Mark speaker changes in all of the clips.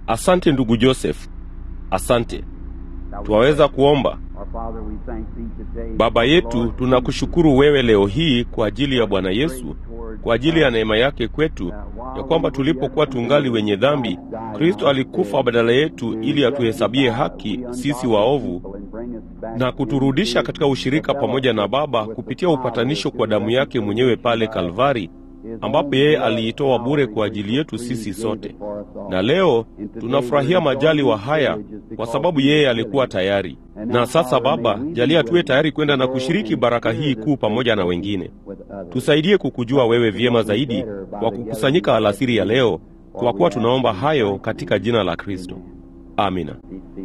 Speaker 1: Asante ndugu Joseph, asante. Twaweza kuomba. Baba yetu, tunakushukuru wewe leo hii kwa ajili ya Bwana Yesu, kwa ajili ya neema yake kwetu, ya kwamba tulipokuwa tungali wenye dhambi, Kristo alikufa badala yetu ili atuhesabie haki sisi waovu na kuturudisha katika ushirika pamoja na Baba kupitia upatanisho kwa damu yake mwenyewe pale Kalvari, ambapo yeye aliitoa bure kwa ajili yetu sisi sote. Na leo tunafurahia majaliwa haya kwa sababu yeye alikuwa tayari. Na sasa Baba, jalia tuwe tayari kwenda na kushiriki baraka hii kuu pamoja na wengine. Tusaidie kukujua wewe vyema zaidi kwa kukusanyika alasiri ya leo, kwa kuwa tunaomba hayo katika jina la Kristo. Amina.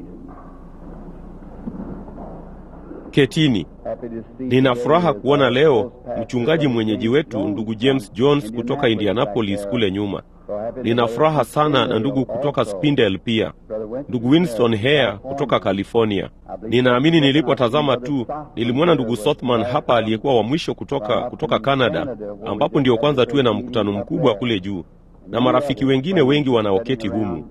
Speaker 1: Ketini. Nina furaha kuona leo mchungaji mwenyeji wetu ndugu James Jones kutoka Indianapolis kule nyuma. Nina furaha sana na ndugu kutoka Spindale pia, ndugu Winston Hare kutoka California. Ninaamini nilipotazama tu nilimwona ndugu Sothman hapa aliyekuwa wa mwisho kutoka kutoka Canada, ambapo ndio kwanza tuwe na mkutano mkubwa kule juu, na marafiki wengine wengi wanaoketi humu.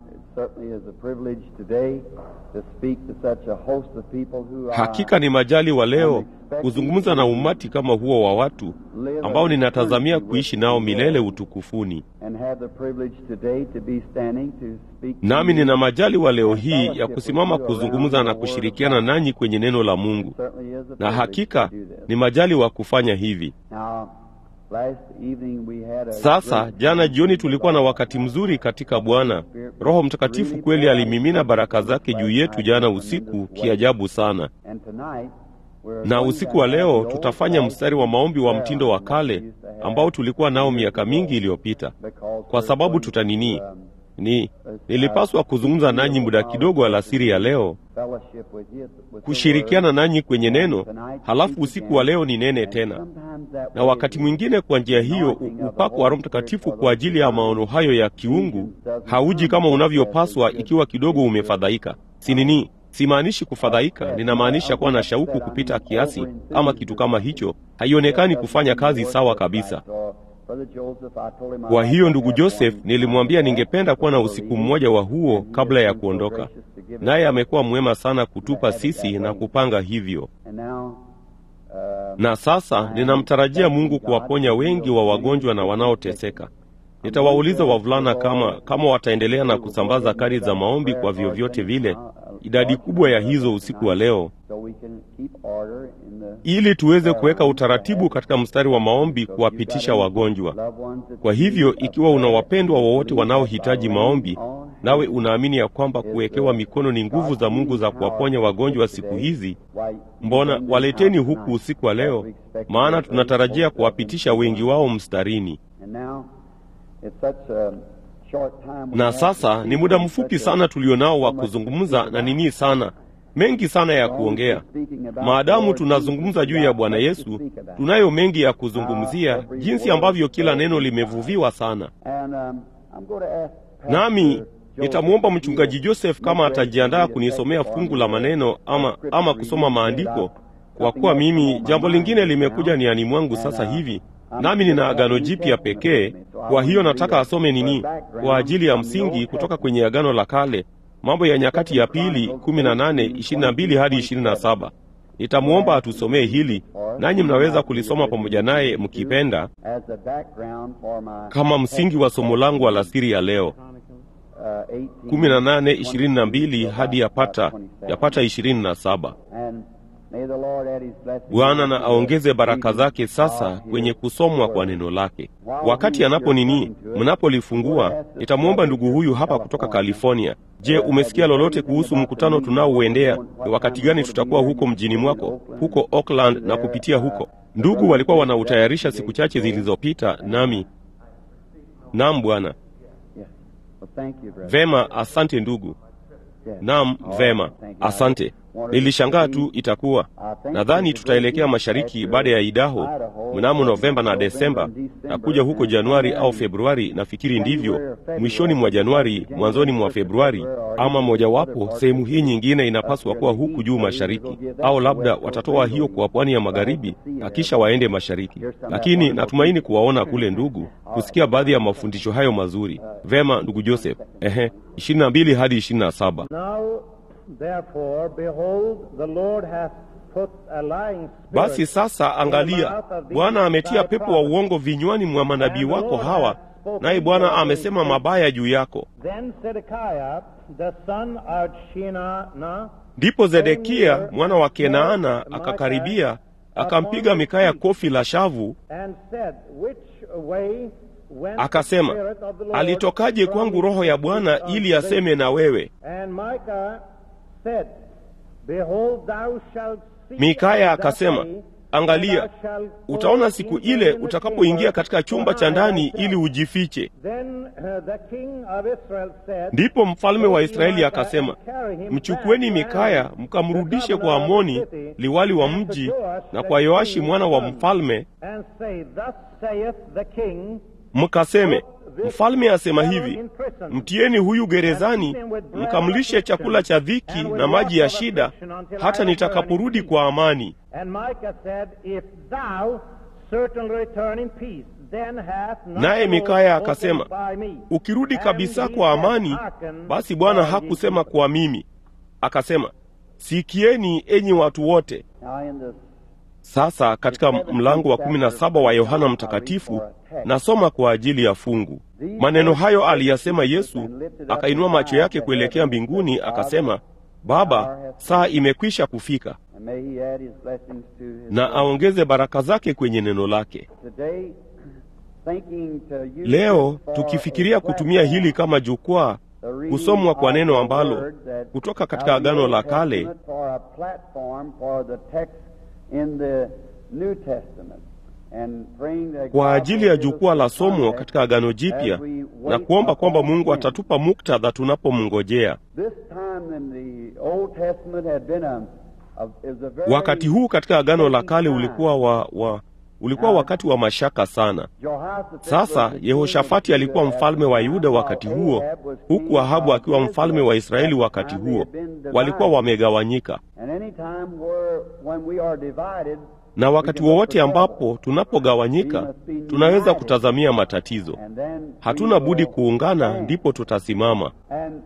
Speaker 1: Hakika ni majali wa leo kuzungumza na umati kama huo wa watu ambao ninatazamia kuishi nao milele utukufuni. Nami nina majali wa leo hii ya kusimama kuzungumza na kushirikiana nanyi kwenye neno la Mungu, na hakika ni majali wa kufanya hivi. Sasa jana jioni tulikuwa na wakati mzuri katika Bwana. Roho Mtakatifu kweli alimimina baraka zake juu yetu jana usiku kiajabu sana, na usiku wa leo tutafanya mstari wa maombi wa mtindo wa kale ambao tulikuwa nao miaka mingi iliyopita, kwa sababu tutanini ni nilipaswa kuzungumza nanyi muda kidogo alasiri ya leo, kushirikiana nanyi kwenye neno, halafu usiku wa leo ni nene tena. Na wakati mwingine kwa njia hiyo upako wa Roho Mtakatifu kwa ajili ya maono hayo ya kiungu hauji kama unavyopaswa ikiwa kidogo umefadhaika. Si nini? Simaanishi kufadhaika, ninamaanisha kuwa na shauku kupita kiasi, ama kitu kama hicho. Haionekani kufanya kazi sawa kabisa. Kwa hiyo ndugu Joseph nilimwambia ningependa kuwa na usiku mmoja wa huo kabla ya kuondoka, naye amekuwa mwema sana kutupa sisi na kupanga hivyo. Na sasa ninamtarajia Mungu kuwaponya wengi wa wagonjwa na wanaoteseka. Nitawauliza wavulana kama kama wataendelea na kusambaza kadi za maombi kwa vyovyote vile, idadi kubwa ya hizo usiku wa leo, ili tuweze kuweka utaratibu katika mstari wa maombi kuwapitisha wagonjwa. Kwa hivyo, ikiwa una wapendwa wowote wanaohitaji maombi, nawe unaamini ya kwamba kuwekewa mikono ni nguvu za Mungu za kuwaponya wagonjwa siku hizi, mbona waleteni huku usiku wa leo, maana tunatarajia kuwapitisha wengi wao mstarini. Na sasa ni muda mfupi sana tulionao wa kuzungumza na nini sana mengi sana ya kuongea. Maadamu tunazungumza juu ya Bwana Yesu, tunayo mengi ya kuzungumzia, jinsi ambavyo kila neno limevuviwa sana. Nami nitamwomba mchungaji Joseph kama atajiandaa kunisomea fungu la maneno ama, ama kusoma maandiko, kwa kuwa mimi jambo lingine limekuja niani mwangu sasa hivi nami nina Agano Jipya pekee. Kwa hiyo nataka asome nini kwa ajili ya msingi kutoka kwenye Agano la Kale, Mambo ya Nyakati ya Pili kumi na nane ishirini na mbili hadi ishirini na saba. Nitamwomba atusomee hili, nanyi mnaweza kulisoma pamoja naye mkipenda, kama msingi wa somo langu alasiri ya leo. kumi na nane ishirini na mbili hadi yapata yapata ishirini na saba. Bwana na aongeze baraka zake sasa kwenye kusomwa kwa neno lake. Wakati anapo nini, mnapolifungua, nitamwomba ndugu huyu hapa kutoka California. Je, umesikia lolote kuhusu mkutano tunaouendea? Ni wakati gani tutakuwa huko mjini mwako, huko Oakland na kupitia huko? Ndugu walikuwa wanautayarisha siku chache zilizopita, nami naam, Bwana. Vema, asante ndugu. Naam, vema, asante. Nilishangaa tu itakuwa, nadhani tutaelekea mashariki baada ya Idaho mnamo Novemba na Desemba na kuja huko Januari au Februari, nafikiri ndivyo, mwishoni mwa Januari, mwanzoni mwa Februari, ama mojawapo. Sehemu hii nyingine inapaswa kuwa huku juu mashariki, au labda watatoa hiyo kwa pwani ya magharibi na kisha waende mashariki. Lakini natumaini kuwaona kule, ndugu, kusikia baadhi ya mafundisho hayo mazuri. Vema, ndugu Joseph. Ehe, ishirini na mbili hadi ishirini na saba.
Speaker 2: Therefore, behold, the Lord hath put a lying spirit
Speaker 1: Basi sasa, angalia, Bwana ametia pepo wa uongo vinywani mwa manabii wako hawa, naye Bwana amesema mabaya juu yako.
Speaker 2: Then Zedekiah, the son of Shinana,
Speaker 1: Ndipo Zedekia mwana wa Kenaana akakaribia akampiga Mikaya kofi la shavu,
Speaker 2: and said, Which way went
Speaker 1: akasema,
Speaker 2: the Spirit of the Lord
Speaker 1: alitokaje
Speaker 2: from
Speaker 1: kwangu roho ya Bwana
Speaker 2: thee
Speaker 1: ili
Speaker 2: unto thee?
Speaker 1: aseme na wewe?
Speaker 2: And Micah said, Behold, thou shalt see
Speaker 1: Mikaya
Speaker 2: that
Speaker 1: akasema,
Speaker 2: day,
Speaker 1: angalia,
Speaker 2: and thou shalt go
Speaker 1: utaona siku
Speaker 2: into
Speaker 1: ile
Speaker 2: the
Speaker 1: utakapoingia
Speaker 2: chamber
Speaker 1: katika chumba cha
Speaker 2: to hide
Speaker 1: ndani
Speaker 2: thyself.
Speaker 1: ili ujifiche.
Speaker 2: Then uh, the king of Israel said,
Speaker 1: Ndipo mfalme wa
Speaker 2: Take
Speaker 1: Israeli
Speaker 2: Micah
Speaker 1: akasema,
Speaker 2: and carry him
Speaker 1: mchukueni
Speaker 2: back to
Speaker 1: Mikaya
Speaker 2: Amon,
Speaker 1: mkamrudishe
Speaker 2: the
Speaker 1: kwa
Speaker 2: governor of
Speaker 1: Amoni
Speaker 2: the city,
Speaker 1: liwali wa
Speaker 2: and to
Speaker 1: mji
Speaker 2: Joash
Speaker 1: na
Speaker 2: the
Speaker 1: kwa Yoashi
Speaker 2: king's
Speaker 1: mwana wa
Speaker 2: son,
Speaker 1: mfalme,
Speaker 2: and say, Thus saith the king,
Speaker 1: mkaseme, mfalme asema hivi, mtieni huyu gerezani, mkamlishe chakula cha dhiki na maji ya shida, hata nitakaporudi kwa amani.
Speaker 2: And Micah said, If thou certainly return in peace, then hath not
Speaker 1: Naye
Speaker 2: the Lord
Speaker 1: Mikaya
Speaker 2: spoken
Speaker 1: akasema,
Speaker 2: by me.
Speaker 1: ukirudi
Speaker 2: And
Speaker 1: kabisa
Speaker 2: he
Speaker 1: kwa
Speaker 2: hath
Speaker 1: amani,
Speaker 2: hearkened
Speaker 1: basi Bwana
Speaker 2: all
Speaker 1: hakusema
Speaker 2: his
Speaker 1: kwa mimi. Akasema, sikieni enyi watu wote.
Speaker 3: Now in the
Speaker 1: Sasa katika mlango wa kumi na saba wa Yohana Mtakatifu nasoma kwa ajili ya fungu. Maneno hayo aliyasema Yesu, akainua macho yake kuelekea mbinguni, akasema, Baba, saa imekwisha kufika,
Speaker 3: and may he add his blessings to his
Speaker 1: na
Speaker 3: word.
Speaker 1: aongeze baraka zake kwenye neno lake.
Speaker 3: Today, thinking to use
Speaker 1: Leo
Speaker 3: this for
Speaker 1: tukifikiria
Speaker 3: a
Speaker 1: kutumia hili
Speaker 3: platform,
Speaker 1: kama jukwaa,
Speaker 3: the reading
Speaker 1: kusomwa kwa
Speaker 3: of
Speaker 1: neno
Speaker 3: the
Speaker 1: ambalo
Speaker 3: word that
Speaker 1: kutoka katika
Speaker 3: of the
Speaker 1: Agano
Speaker 3: Old
Speaker 1: la Kale
Speaker 3: Testament for a platform for the text in the New Testament. And praying that
Speaker 1: kwa
Speaker 3: God
Speaker 1: ajili ya
Speaker 3: will give us
Speaker 1: jukwaa la
Speaker 3: the
Speaker 1: somo
Speaker 3: context
Speaker 1: katika Agano Jipya
Speaker 3: as we
Speaker 1: na
Speaker 3: wait
Speaker 1: kuomba kwamba
Speaker 3: upon
Speaker 1: Mungu
Speaker 3: him.
Speaker 1: atatupa muktadha tunapomngojea.
Speaker 3: This time in the Old Testament had been a, a, it was a very
Speaker 1: Wakati huu katika Agano la Kale
Speaker 3: shaky
Speaker 1: ulikuwa wa, wa ulikuwa wakati wa mashaka sana.
Speaker 3: Jehoshaphat
Speaker 1: Sasa
Speaker 3: was the king
Speaker 1: Yehoshafati
Speaker 3: of
Speaker 1: alikuwa
Speaker 3: Judah
Speaker 1: mfalme wa
Speaker 3: at the
Speaker 1: Yuda
Speaker 3: time,
Speaker 1: wakati
Speaker 3: while
Speaker 1: huo,
Speaker 3: Ahab was
Speaker 1: huku
Speaker 3: king
Speaker 1: Ahabu
Speaker 3: of
Speaker 1: akiwa mfalme wa
Speaker 3: Israel.
Speaker 1: Israeli
Speaker 3: At
Speaker 1: wakati
Speaker 3: that time
Speaker 1: huo.
Speaker 3: they had been
Speaker 1: Walikuwa
Speaker 3: divided.
Speaker 1: wamegawanyika,
Speaker 3: And any time where, when we are divided,
Speaker 1: na wakati wowote ambapo tunapogawanyika tunaweza kutazamia matatizo.
Speaker 3: and then
Speaker 1: Hatuna
Speaker 3: we
Speaker 1: budi
Speaker 3: will
Speaker 1: kuungana,
Speaker 3: stand.
Speaker 1: ndipo tutasimama.
Speaker 3: And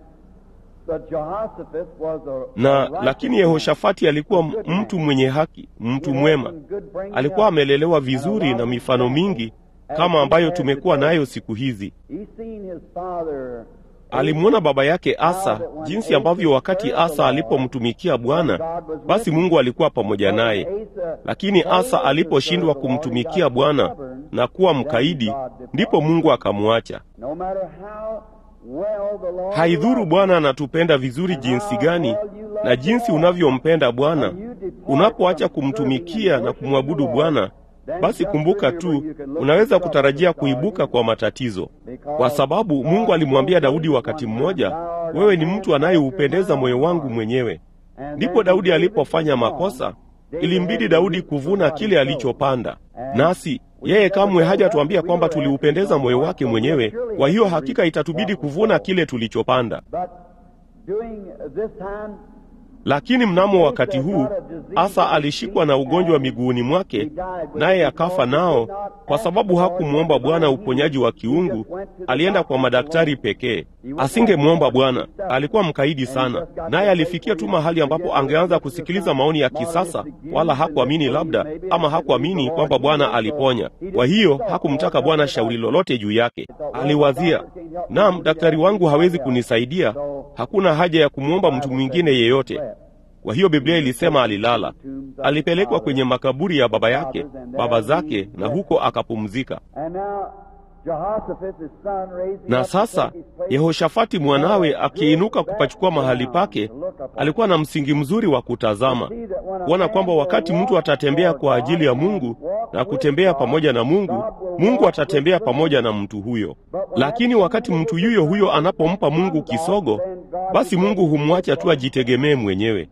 Speaker 3: but Jehoshaphat was a,
Speaker 1: Na
Speaker 3: a righteous
Speaker 1: lakini
Speaker 3: man,
Speaker 1: Yehoshafati alikuwa
Speaker 3: a good man.
Speaker 1: mtu mwenye haki, mtu
Speaker 3: He had
Speaker 1: mwema.
Speaker 3: some good bringing
Speaker 1: Alikuwa
Speaker 3: up,
Speaker 1: amelelewa
Speaker 3: and a
Speaker 1: vizuri
Speaker 3: lot
Speaker 1: na
Speaker 3: of
Speaker 1: mifano
Speaker 3: examples,
Speaker 1: mingi
Speaker 3: as
Speaker 1: kama
Speaker 3: we
Speaker 1: ambayo
Speaker 3: have
Speaker 1: tumekuwa
Speaker 3: today.
Speaker 1: nayo siku hizi.
Speaker 3: He seen his father
Speaker 1: Alimwona baba yake Asa, jinsi ambavyo wakati Asa alipomtumikia Bwana, basi Mungu alikuwa pamoja naye. Lakini Asa aliposhindwa kumtumikia Bwana na kuwa mkaidi, ndipo Mungu akamwacha.
Speaker 3: No matter how well the Lord
Speaker 1: Haidhuru
Speaker 3: loves
Speaker 1: Bwana anatupenda vizuri jinsi gani na jinsi unavyompenda Bwana, unapoacha kumtumikia na kumwabudu Bwana, basi kumbuka tu unaweza kutarajia kuibuka kwa matatizo, kwa sababu Mungu alimwambia Daudi wakati mmoja, wewe ni mtu anayeupendeza moyo wangu mwenyewe. Ndipo Daudi alipofanya makosa, ilimbidi Daudi kuvuna kile alichopanda. Nasi yeye kamwe hajatuambia kwamba tuliupendeza moyo wake mwenyewe. Kwa hiyo hakika itatubidi kuvuna kile tulichopanda.
Speaker 3: But during this time,
Speaker 1: Lakini mnamo wakati huu Asa alishikwa na ugonjwa miguuni mwake, naye akafa nao, kwa sababu hakumwomba Bwana uponyaji wa kiungu. Alienda kwa madaktari pekee, asingemwomba Bwana. Alikuwa mkaidi sana, naye alifikia tu mahali ambapo angeanza kusikiliza maoni ya kisasa, wala hakuamini labda, ama hakuamini kwamba Bwana aliponya. Kwa hiyo hakumtaka Bwana shauri lolote juu yake. Aliwazia, naam, daktari wangu hawezi kunisaidia, hakuna haja ya kumwomba mtu mwingine yeyote. Kwa hiyo Biblia ilisema alilala, alipelekwa kwenye makaburi ya baba yake, baba zake, na huko akapumzika.
Speaker 3: and now Jehoshaphat, his son, raising
Speaker 1: Na
Speaker 3: up to
Speaker 1: sasa
Speaker 3: take his place,
Speaker 1: Yehoshafati mwanawe akiinuka kupachukua mahali pake, alikuwa na msingi mzuri wa kutazama, kuona kwamba wakati mtu atatembea kwa ajili ya Mungu na kutembea pamoja na Mungu, Mungu atatembea pamoja na mtu huyo. Lakini wakati mtu yuyo huyo anapompa Mungu kisogo, basi Mungu humwacha tu ajitegemee mwenyewe.
Speaker 3: and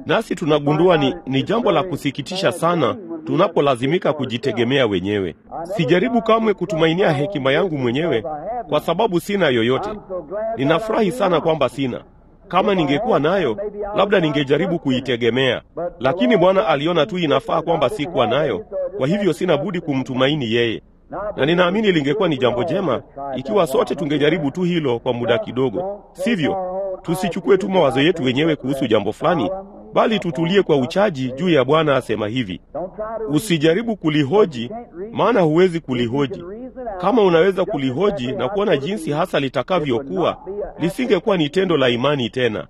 Speaker 1: nasi tunagundua ni, ni jambo la kusikitisha sana tunapolazimika kujitegemea wenyewe. Sijaribu kamwe kutumainia hekima yangu mwenyewe kwa sababu sina yoyote. Ninafurahi sana kwamba sina. Kama ningekuwa nayo, labda ningejaribu kuitegemea, lakini Bwana aliona tu inafaa kwamba sikuwa nayo, kwa hivyo sina budi kumtumaini yeye na ninaamini lingekuwa ni jambo jema ikiwa sote tungejaribu tu hilo kwa muda kidogo, sivyo? Tusichukue tu mawazo yetu wenyewe kuhusu jambo fulani, bali tutulie kwa uchaji juu ya Bwana asema hivi. Usijaribu kulihoji, maana huwezi kulihoji. Kama unaweza kulihoji na kuona jinsi hasa litakavyokuwa, lisingekuwa ni tendo la imani tena.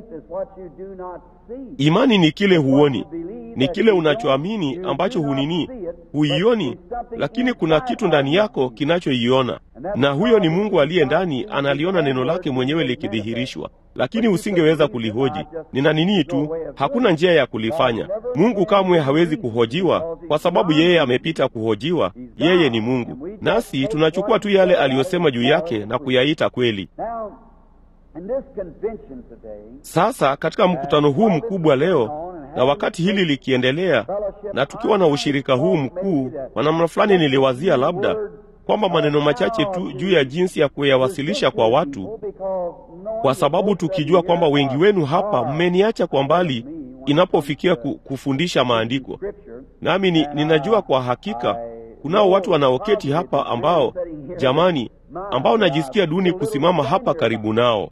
Speaker 1: Imani ni kile huoni, ni kile unachoamini ambacho hunini, huioni, lakini kuna kitu ndani yako kinachoiona, na huyo ni Mungu aliye ndani, analiona neno lake mwenyewe likidhihirishwa, lakini usingeweza kulihoji. Nina nini tu, hakuna njia ya kulifanya. Mungu kamwe hawezi kuhojiwa, kwa sababu yeye amepita kuhojiwa. Yeye ni Mungu, nasi tunachukua tu yale aliyosema juu yake na kuyaita kweli. Sasa katika mkutano huu mkubwa leo, na wakati hili likiendelea, na tukiwa na ushirika huu mkuu, kwa namna fulani niliwazia labda kwamba maneno machache tu juu ya jinsi ya kuyawasilisha kwa watu, kwa sababu tukijua kwamba wengi wenu hapa mmeniacha kwa mbali inapofikia kufundisha maandiko, nami ni, ninajua kwa hakika kunao watu wanaoketi hapa ambao, jamani, ambao najisikia duni kusimama hapa karibu nao,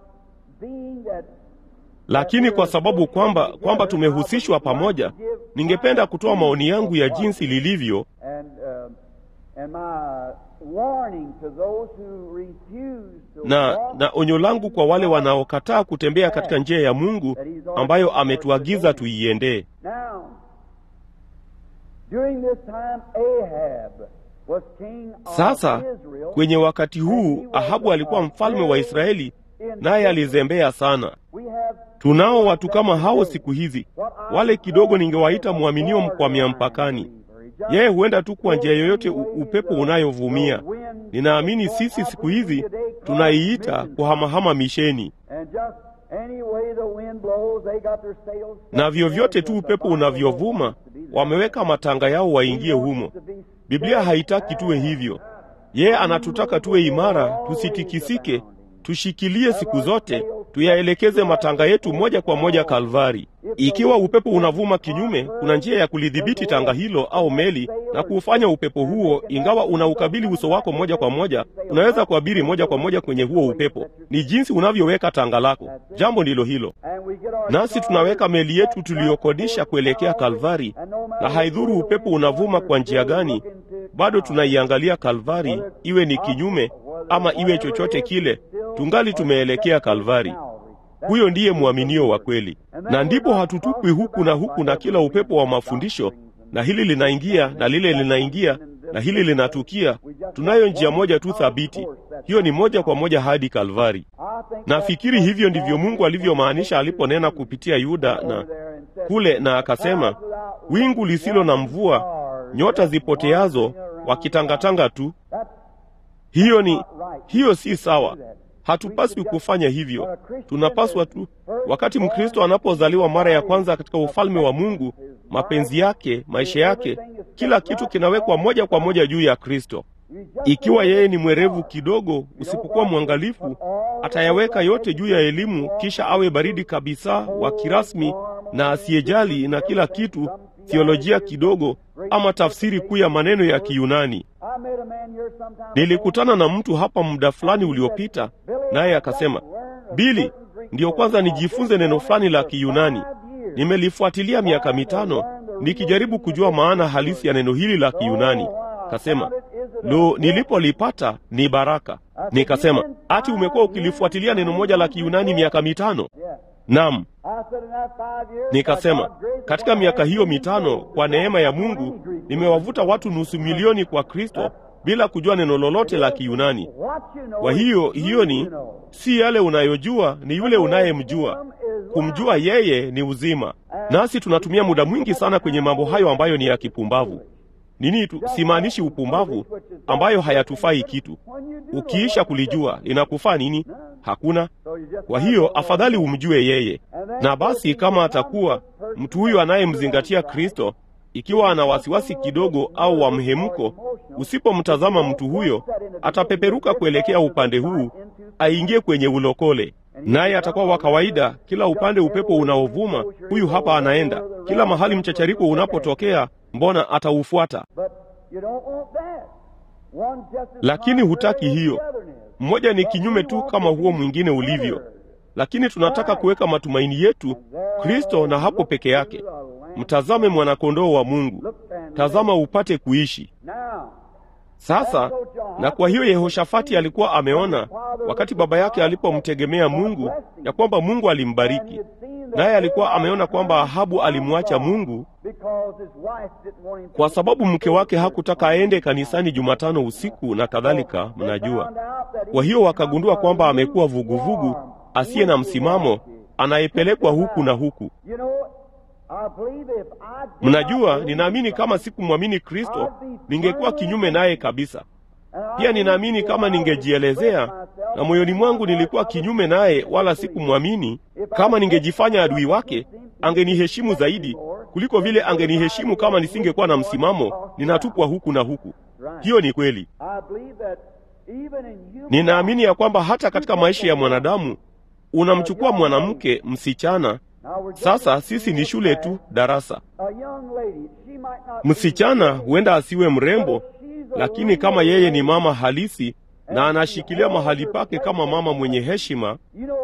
Speaker 1: lakini kwa sababu kwamba kwamba tumehusishwa pamoja, ningependa kutoa maoni yangu ya jinsi lilivyo na na onyo langu kwa wale wanaokataa kutembea katika njia ya Mungu ambayo ametuagiza tuiendee. Sasa kwenye wakati huu Ahabu alikuwa mfalme wa Israeli, naye alizembea sana. Tunao watu kama hao siku hizi, wale kidogo ningewaita mwaminio mkwamia mpakani. Yeye huenda tu kwa njia yoyote upepo unayovumia. Ninaamini sisi siku hizi tunaiita kuhamahama misheni, na vyovyote tu upepo unavyovuma wameweka matanga yao waingie humo. Biblia haitaki tuwe hivyo. Yeye anatutaka tuwe imara, tusitikisike, tushikilie siku zote, tuyaelekeze matanga yetu moja kwa moja Kalvari. Ikiwa upepo unavuma kinyume, kuna njia ya kulidhibiti tanga hilo au meli na kuufanya upepo huo, ingawa unaukabili uso wako moja kwa moja, unaweza kuabiri moja kwa moja kwenye huo upepo. Ni jinsi unavyoweka tanga lako. Jambo ndilo hilo. Nasi tunaweka meli yetu tuliyokodisha kuelekea Kalvari, na haidhuru upepo unavuma kwa njia gani, bado tunaiangalia Kalvari, iwe ni kinyume ama iwe chochote kile, tungali tumeelekea Kalvari. Huyo ndiye mwaminio wa kweli, na ndipo hatutupwi huku na huku na kila upepo wa mafundisho, na hili linaingia na lile linaingia na hili linatukia. Tunayo njia moja tu thabiti, hiyo ni moja kwa moja hadi Kalvari. Nafikiri hivyo ndivyo Mungu alivyomaanisha aliponena kupitia Yuda na kule, na akasema, wingu lisilo na mvua, nyota zipoteazo, wakitangatanga tu. Hiyo ni hiyo, si sawa. Hatupaswi kufanya hivyo. Tunapaswa tu, wakati Mkristo anapozaliwa mara ya kwanza katika ufalme wa Mungu, mapenzi yake, maisha yake, kila kitu kinawekwa moja kwa moja juu ya Kristo. Ikiwa yeye ni mwerevu kidogo, usipokuwa mwangalifu, atayaweka yote juu ya elimu, kisha awe baridi kabisa wa kirasmi na asiyejali na kila kitu, theolojia kidogo, ama tafsiri kuu ya maneno ya Kiyunani. Nilikutana na mtu hapa muda fulani uliopita, naye akasema, Bili, ndiyo kwanza nijifunze neno fulani la Kiyunani. Nimelifuatilia miaka mitano nikijaribu kujua maana halisi ya neno hili la Kiyunani. Kasema, lo, nilipolipata ni baraka. Nikasema, ati umekuwa ukilifuatilia neno moja la Kiyunani miaka mitano? Naam. Nikasema, katika miaka hiyo mitano, kwa neema ya Mungu, nimewavuta watu nusu milioni kwa Kristo bila kujua neno lolote la Kiyunani. Kwa hiyo hiyo ni si yale unayojua, ni yule unayemjua. Kumjua yeye ni uzima, nasi tunatumia muda mwingi sana kwenye mambo hayo ambayo ni ya kipumbavu. Nini tu, simaanishi upumbavu ambayo hayatufai kitu. Ukiisha kulijua linakufaa nini? Hakuna. Kwa hiyo afadhali umjue yeye. Na basi kama atakuwa mtu huyu anayemzingatia Kristo, ikiwa ana wasiwasi kidogo au wa mhemko, usipomtazama mtu huyo, atapeperuka kuelekea upande huu, aingie kwenye ulokole, naye atakuwa wa kawaida. Kila upande upepo unaovuma, huyu hapa anaenda. Kila mahali mchachariko unapotokea, mbona ataufuata? Lakini hutaki hiyo. Mmoja ni kinyume tu kama huo mwingine ulivyo, lakini tunataka kuweka matumaini yetu Kristo na hapo peke yake. Mtazame mwanakondoo wa Mungu, tazama upate kuishi sasa. Na kwa hiyo Yehoshafati alikuwa ameona wakati baba yake alipomtegemea Mungu ya kwamba Mungu alimbariki, naye alikuwa ameona kwamba Ahabu alimwacha Mungu kwa sababu mke wake hakutaka aende kanisani Jumatano usiku na kadhalika, mnajua. Kwa hiyo wakagundua kwamba amekuwa vuguvugu asiye na msimamo, anayepelekwa huku na huku. Mnajua, ninaamini kama sikumwamini Kristo ningekuwa kinyume naye kabisa. Pia ninaamini kama ningejielezea na moyoni mwangu nilikuwa kinyume naye, wala sikumwamini, kama ningejifanya adui wake, angeniheshimu zaidi kuliko vile angeniheshimu kama nisingekuwa na msimamo, ninatupwa huku na huku. Hiyo ni kweli. Ninaamini ya kwamba hata katika maisha ya mwanadamu unamchukua mwanamke, msichana sasa sisi ni shule tu, darasa. Msichana huenda asiwe mrembo, lakini kama yeye ni mama halisi na anashikilia mahali pake kama mama mwenye heshima,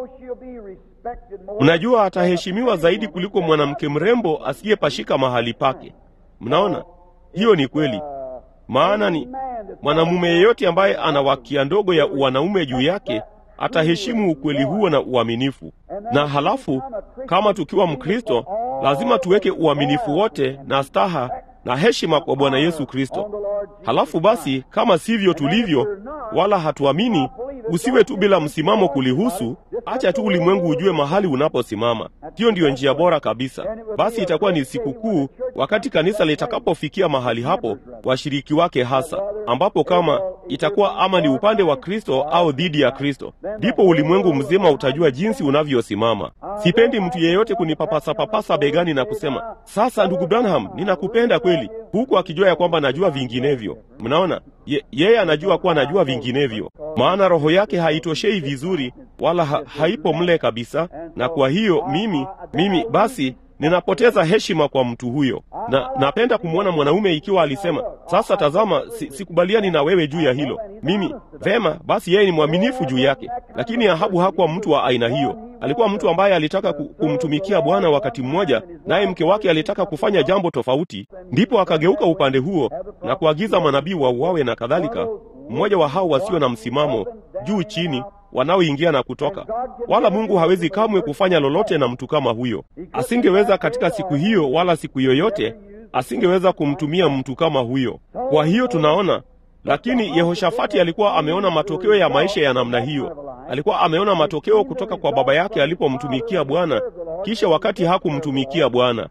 Speaker 1: mnajua ataheshimiwa zaidi kuliko mwanamke mrembo asiyepashika mahali pake. Mnaona, hiyo ni kweli. Maana ni mwanamume yeyote ambaye ana wakia ndogo ya uwanaume juu yake ataheshimu ukweli huo na uaminifu. Na halafu kama tukiwa Mkristo, lazima tuweke uaminifu wote na staha na heshima kwa Bwana Yesu Kristo. Halafu basi, kama sivyo tulivyo, wala hatuamini, usiwe tu bila msimamo kulihusu. Acha tu ulimwengu ujue mahali unaposimama. Hiyo ndiyo njia bora kabisa. Basi itakuwa ni sikukuu wakati kanisa litakapofikia mahali hapo, washiriki wake hasa, ambapo kama itakuwa ama ni upande wa Kristo au dhidi ya Kristo, ndipo ulimwengu mzima utajua jinsi unavyosimama. Sipendi mtu yeyote kunipapasa papasa begani na kusema sasa, ndugu Branham, ninakupenda kweli, huku akijua ya kwamba najua vinginevyo. Mnaona, ye, yeye anajua kuwa najua vinginevyo, maana roho yake haitoshei vizuri wala ha, haipo mle kabisa, na kwa hiyo mimi mimi basi ninapoteza heshima kwa mtu huyo, na napenda kumwona mwanaume ikiwa alisema sasa, tazama, si, sikubaliani na wewe juu ya hilo. Mimi vema, basi yeye ni mwaminifu juu yake. Lakini Ahabu hakuwa mtu wa aina hiyo. Alikuwa mtu ambaye alitaka kumtumikia Bwana wakati mmoja, naye mke wake alitaka kufanya jambo tofauti, ndipo akageuka upande huo na kuagiza manabii wauawe na kadhalika. Mmoja wa hao wasio na msimamo, juu chini wanaoingia na kutoka, wala Mungu hawezi kamwe kufanya lolote na mtu kama huyo. Asingeweza katika siku hiyo wala siku yoyote, asingeweza kumtumia mtu kama huyo. Kwa hiyo tunaona, lakini Yehoshafati alikuwa ameona matokeo ya maisha ya namna hiyo. Alikuwa ameona matokeo kutoka kwa baba yake alipomtumikia Bwana, kisha wakati hakumtumikia Bwana.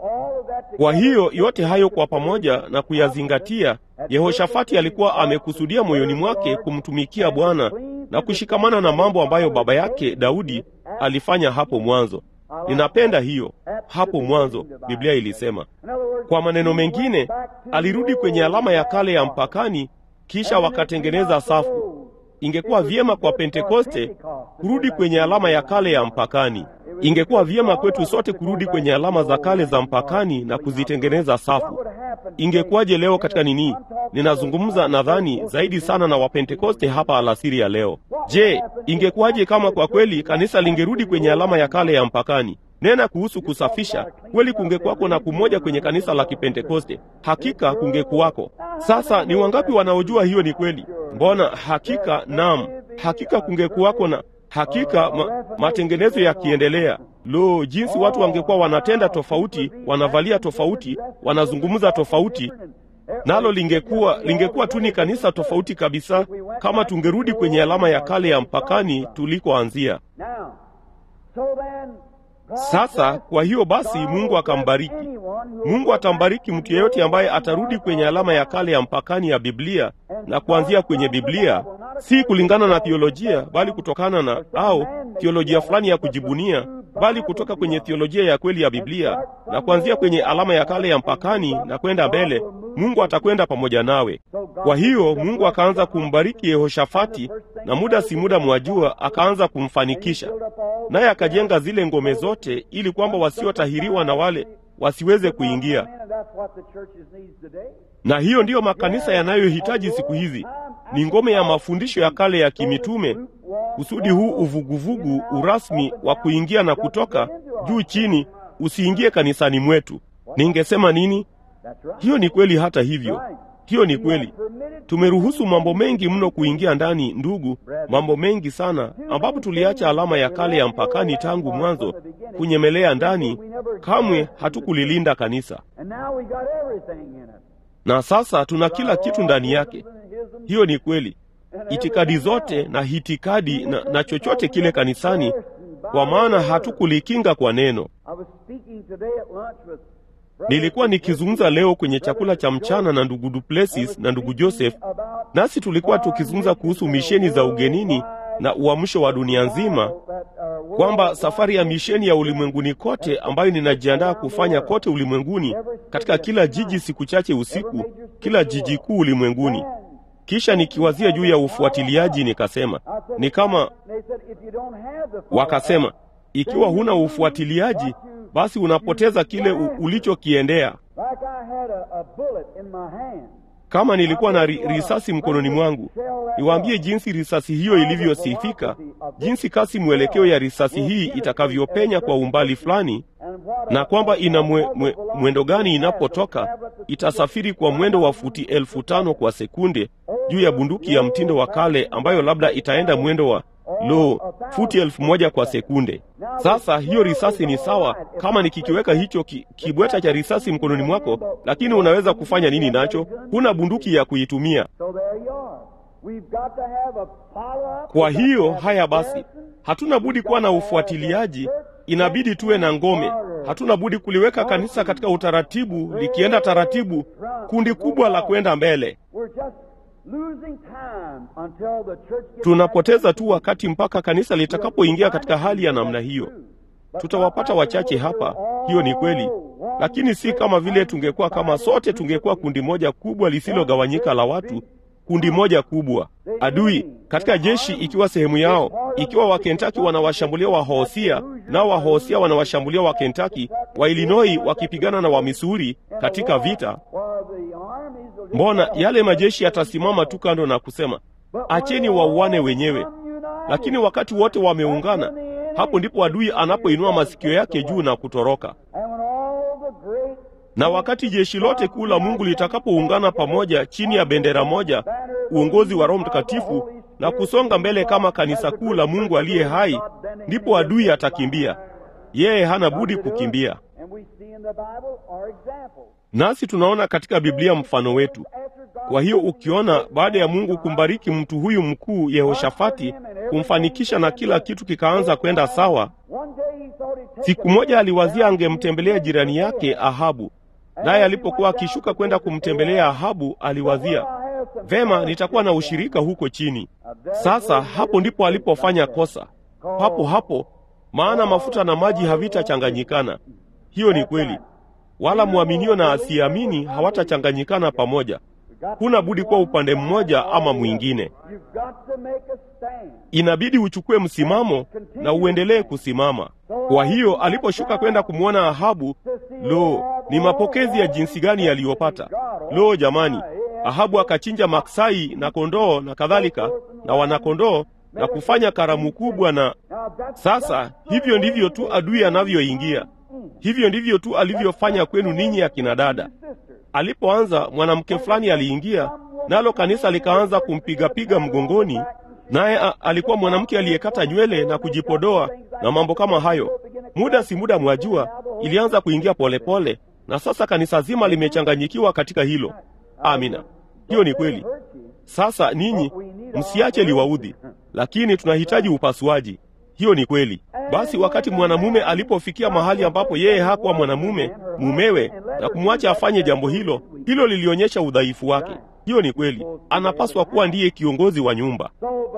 Speaker 1: Kwa hiyo yote hayo kwa pamoja na kuyazingatia, Yehoshafati alikuwa amekusudia moyoni mwake kumtumikia Bwana na kushikamana na mambo ambayo baba yake Daudi alifanya hapo mwanzo. Ninapenda hiyo hapo mwanzo, Biblia ilisema. Kwa maneno mengine, alirudi kwenye alama ya kale ya mpakani, kisha wakatengeneza safu. Ingekuwa vyema kwa Pentekoste kurudi kwenye alama ya kale ya mpakani. Ingekuwa vyema kwetu sote kurudi kwenye alama za kale za mpakani na kuzitengeneza safu. Ingekuwaje leo katika nini? Ninazungumza nadhani zaidi sana na Wapentekoste hapa alasiri ya leo. Je, ingekuwaje kama kwa kweli kanisa lingerudi kwenye alama ya kale ya mpakani? Nena kuhusu kusafisha, kweli kungekuwako na kumoja kwenye kanisa la Kipentekoste. Hakika kungekuwako. Sasa ni wangapi wanaojua hiyo ni kweli? Mbona hakika, naam, hakika kungekuwako na hakika ma, matengenezo yakiendelea. Lo, jinsi watu wangekuwa wanatenda tofauti, wanavalia tofauti, wanazungumza tofauti, nalo lingekuwa lingekuwa tu ni kanisa tofauti kabisa, kama tungerudi kwenye alama ya kale ya mpakani tulikoanzia. Sasa kwa hiyo basi, Mungu akambariki. Mungu atambariki mtu yeyote ambaye atarudi kwenye alama ya kale ya mpakani ya Biblia na kuanzia kwenye Biblia, si kulingana na theolojia, bali kutokana na au theolojia fulani ya kujibunia, bali kutoka kwenye theolojia ya kweli ya Biblia na kuanzia kwenye alama ya kale ya mpakani na kwenda mbele. Mungu atakwenda pamoja nawe. Kwa hiyo Mungu akaanza kumbariki Yehoshafati, na muda si muda, mwajua, akaanza kumfanikisha naye akajenga zile ngome zote, ili kwamba wasiotahiriwa na wale wasiweze kuingia. Na hiyo ndiyo makanisa yanayohitaji siku hizi, ni ngome ya mafundisho ya kale ya kimitume, kusudi huu uvuguvugu urasmi wa kuingia na kutoka juu chini usiingie kanisani mwetu. Ningesema nini? Hiyo ni kweli. Hata hivyo, hiyo ni kweli. Tumeruhusu mambo mengi mno kuingia ndani, ndugu, mambo mengi sana, ambapo tuliacha alama ya kale ya mpakani tangu mwanzo kunyemelea ndani. Kamwe hatukulilinda kanisa, na sasa tuna kila kitu ndani yake. Hiyo ni kweli, itikadi zote na hitikadi na, na chochote kile kanisani, kwa maana hatukulikinga kwa neno. Nilikuwa nikizungumza leo kwenye chakula cha mchana na ndugu Duplessis na ndugu Joseph, nasi tulikuwa tukizungumza kuhusu misheni za ugenini na uamsho wa dunia nzima, kwamba safari ya misheni ya ulimwenguni kote ambayo ninajiandaa kufanya kote ulimwenguni, katika kila jiji siku chache usiku, kila jiji kuu ulimwenguni. Kisha nikiwazia juu ya ufuatiliaji, nikasema ni kama wakasema, ikiwa huna ufuatiliaji basi unapoteza kile ulichokiendea. Kama nilikuwa na ri, risasi mkononi mwangu, niwaambie jinsi risasi hiyo ilivyosifika, jinsi kasi mwelekeo ya risasi hii itakavyopenya kwa umbali fulani, na kwamba ina mwe, mwe, mwendo gani inapotoka. Itasafiri kwa mwendo wa futi elfu tano kwa sekunde juu ya bunduki ya mtindo wa kale ambayo labda itaenda mwendo wa lo futi elfu moja kwa sekunde. Sasa hiyo risasi ni sawa kama nikikiweka hicho ki, kibweta cha risasi mkononi mwako, lakini unaweza kufanya nini nacho? Huna bunduki ya kuitumia. Kwa hiyo haya basi, hatuna budi kuwa na ufuatiliaji, inabidi tuwe na ngome. Hatuna budi kuliweka kanisa katika utaratibu, likienda taratibu, kundi kubwa la kwenda mbele. Tunapoteza tu wakati mpaka kanisa litakapoingia katika hali ya namna hiyo. Tutawapata wachache hapa, hiyo ni kweli, lakini si kama vile tungekuwa kama sote tungekuwa kundi moja kubwa lisilogawanyika la watu, kundi moja kubwa. Adui katika jeshi ikiwa sehemu yao, ikiwa Wakentaki wanawashambulia Wahosia nao Wahosia wanawashambulia Wakentaki, wa Illinois wakipigana na Wamisuri katika vita Mbona yale majeshi yatasimama tu kando na kusema acheni wauane wenyewe? Lakini wakati wote wameungana, hapo ndipo adui anapoinua masikio yake juu na kutoroka. Na wakati jeshi lote kuu la Mungu litakapoungana pamoja chini ya bendera moja, uongozi wa Roho Mtakatifu, na kusonga mbele kama kanisa kuu la Mungu aliye hai, ndipo adui atakimbia. Yeye hana budi kukimbia. Nasi tunaona katika Biblia mfano wetu. Kwa hiyo ukiona baada ya Mungu kumbariki mtu huyu mkuu Yehoshafati, kumfanikisha na kila kitu kikaanza kwenda sawa, siku moja aliwazia angemtembelea jirani yake Ahabu. Naye alipokuwa akishuka kwenda kumtembelea Ahabu, aliwazia vema, nitakuwa na ushirika huko chini. Sasa hapo ndipo alipofanya kosa, papo hapo, maana mafuta na maji havitachanganyikana. Hiyo ni kweli wala mwaminio na asiamini hawatachanganyikana pamoja. Huna budi kuwa upande mmoja ama mwingine. Inabidi uchukue msimamo na uendelee kusimama. Kwa hiyo aliposhuka kwenda kumwona Ahabu, lo, ni mapokezi ya jinsi gani yaliyopata! Lo jamani, Ahabu akachinja maksai na kondoo na kadhalika na wanakondoo na kufanya karamu kubwa. Na sasa hivyo ndivyo tu adui anavyoingia. Hivyo ndivyo tu alivyofanya kwenu ninyi akina dada. Alipoanza mwanamke fulani aliingia, nalo kanisa likaanza kumpigapiga mgongoni, naye alikuwa mwanamke aliyekata nywele na kujipodoa na mambo kama hayo. Muda si muda, mwajua, ilianza kuingia polepole pole, na sasa kanisa zima limechanganyikiwa katika hilo. Amina, hiyo ni kweli. Sasa ninyi msiache liwaudhi, lakini tunahitaji upasuaji. Hiyo ni kweli. Basi wakati mwanamume alipofikia mahali ambapo yeye hakuwa mwanamume, mumewe, na kumwacha afanye jambo hilo, hilo lilionyesha udhaifu wake. Hiyo ni kweli, anapaswa kuwa ndiye kiongozi wa nyumba.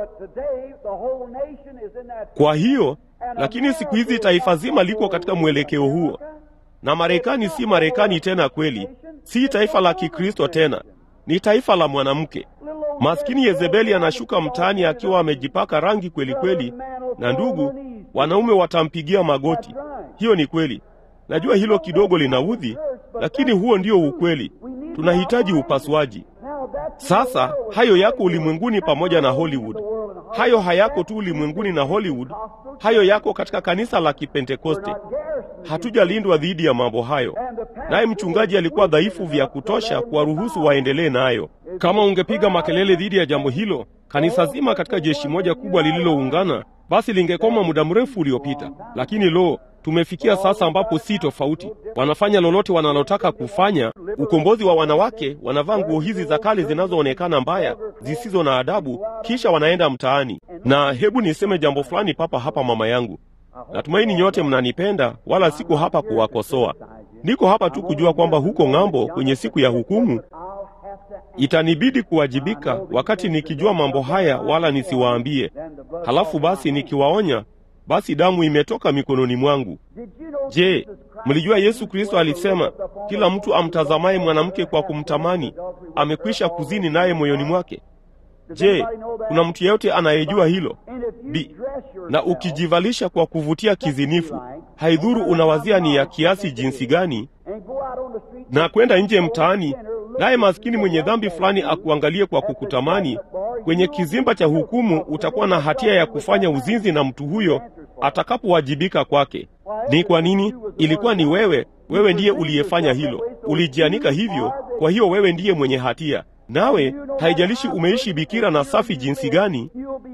Speaker 1: Kwa hiyo, lakini siku hizi taifa zima liko katika mwelekeo huo, na Marekani si Marekani tena kweli, si taifa la Kikristo tena, ni taifa la mwanamke. Maskini Yezebeli anashuka mtaani akiwa amejipaka rangi kweli kweli, na ndugu, wanaume watampigia magoti. Hiyo ni kweli. Najua hilo kidogo linaudhi, lakini huo ndio ukweli. Tunahitaji upasuaji. Sasa hayo yako ulimwenguni pamoja na Hollywood. Hayo hayako tu ulimwenguni na Hollywood, hayo yako katika kanisa la Kipentekoste. Hatujalindwa dhidi ya mambo hayo, naye mchungaji alikuwa dhaifu vya kutosha kuwaruhusu waendelee nayo. Kama ungepiga makelele dhidi ya jambo hilo, kanisa zima katika jeshi moja kubwa lililoungana, basi lingekoma muda mrefu uliopita. Lakini lo, tumefikia sasa ambapo si tofauti. Wanafanya lolote wanalotaka kufanya. Ukombozi wa wanawake, wanavaa nguo hizi za kale zinazoonekana mbaya, zisizo na adabu, kisha wanaenda mtaani. Na hebu niseme jambo fulani papa hapa, mama yangu. Natumaini nyote mnanipenda, wala siko hapa kuwakosoa. Niko hapa tu kujua kwamba huko ng'ambo, kwenye siku ya hukumu, itanibidi kuwajibika wakati nikijua mambo haya, wala nisiwaambie. Halafu basi nikiwaonya, basi damu imetoka mikononi mwangu. Je, mlijua Yesu Kristo alisema kila mtu amtazamaye mwanamke kwa kumtamani amekwisha kuzini naye moyoni mwake? Je, kuna mtu yeyote anayejua hilo? Bi, na ukijivalisha kwa kuvutia kizinifu, haidhuru unawazia ni ya kiasi jinsi gani, na kwenda nje mtaani, naye maskini mwenye dhambi fulani akuangalie kwa kukutamani, kwenye kizimba cha hukumu utakuwa na hatia ya kufanya uzinzi na mtu huyo atakapowajibika kwake. Ni kwa nini? Ilikuwa ni wewe, wewe ndiye uliyefanya hilo, ulijianika hivyo. Kwa hiyo wewe ndiye mwenye hatia, nawe haijalishi umeishi bikira na safi jinsi gani,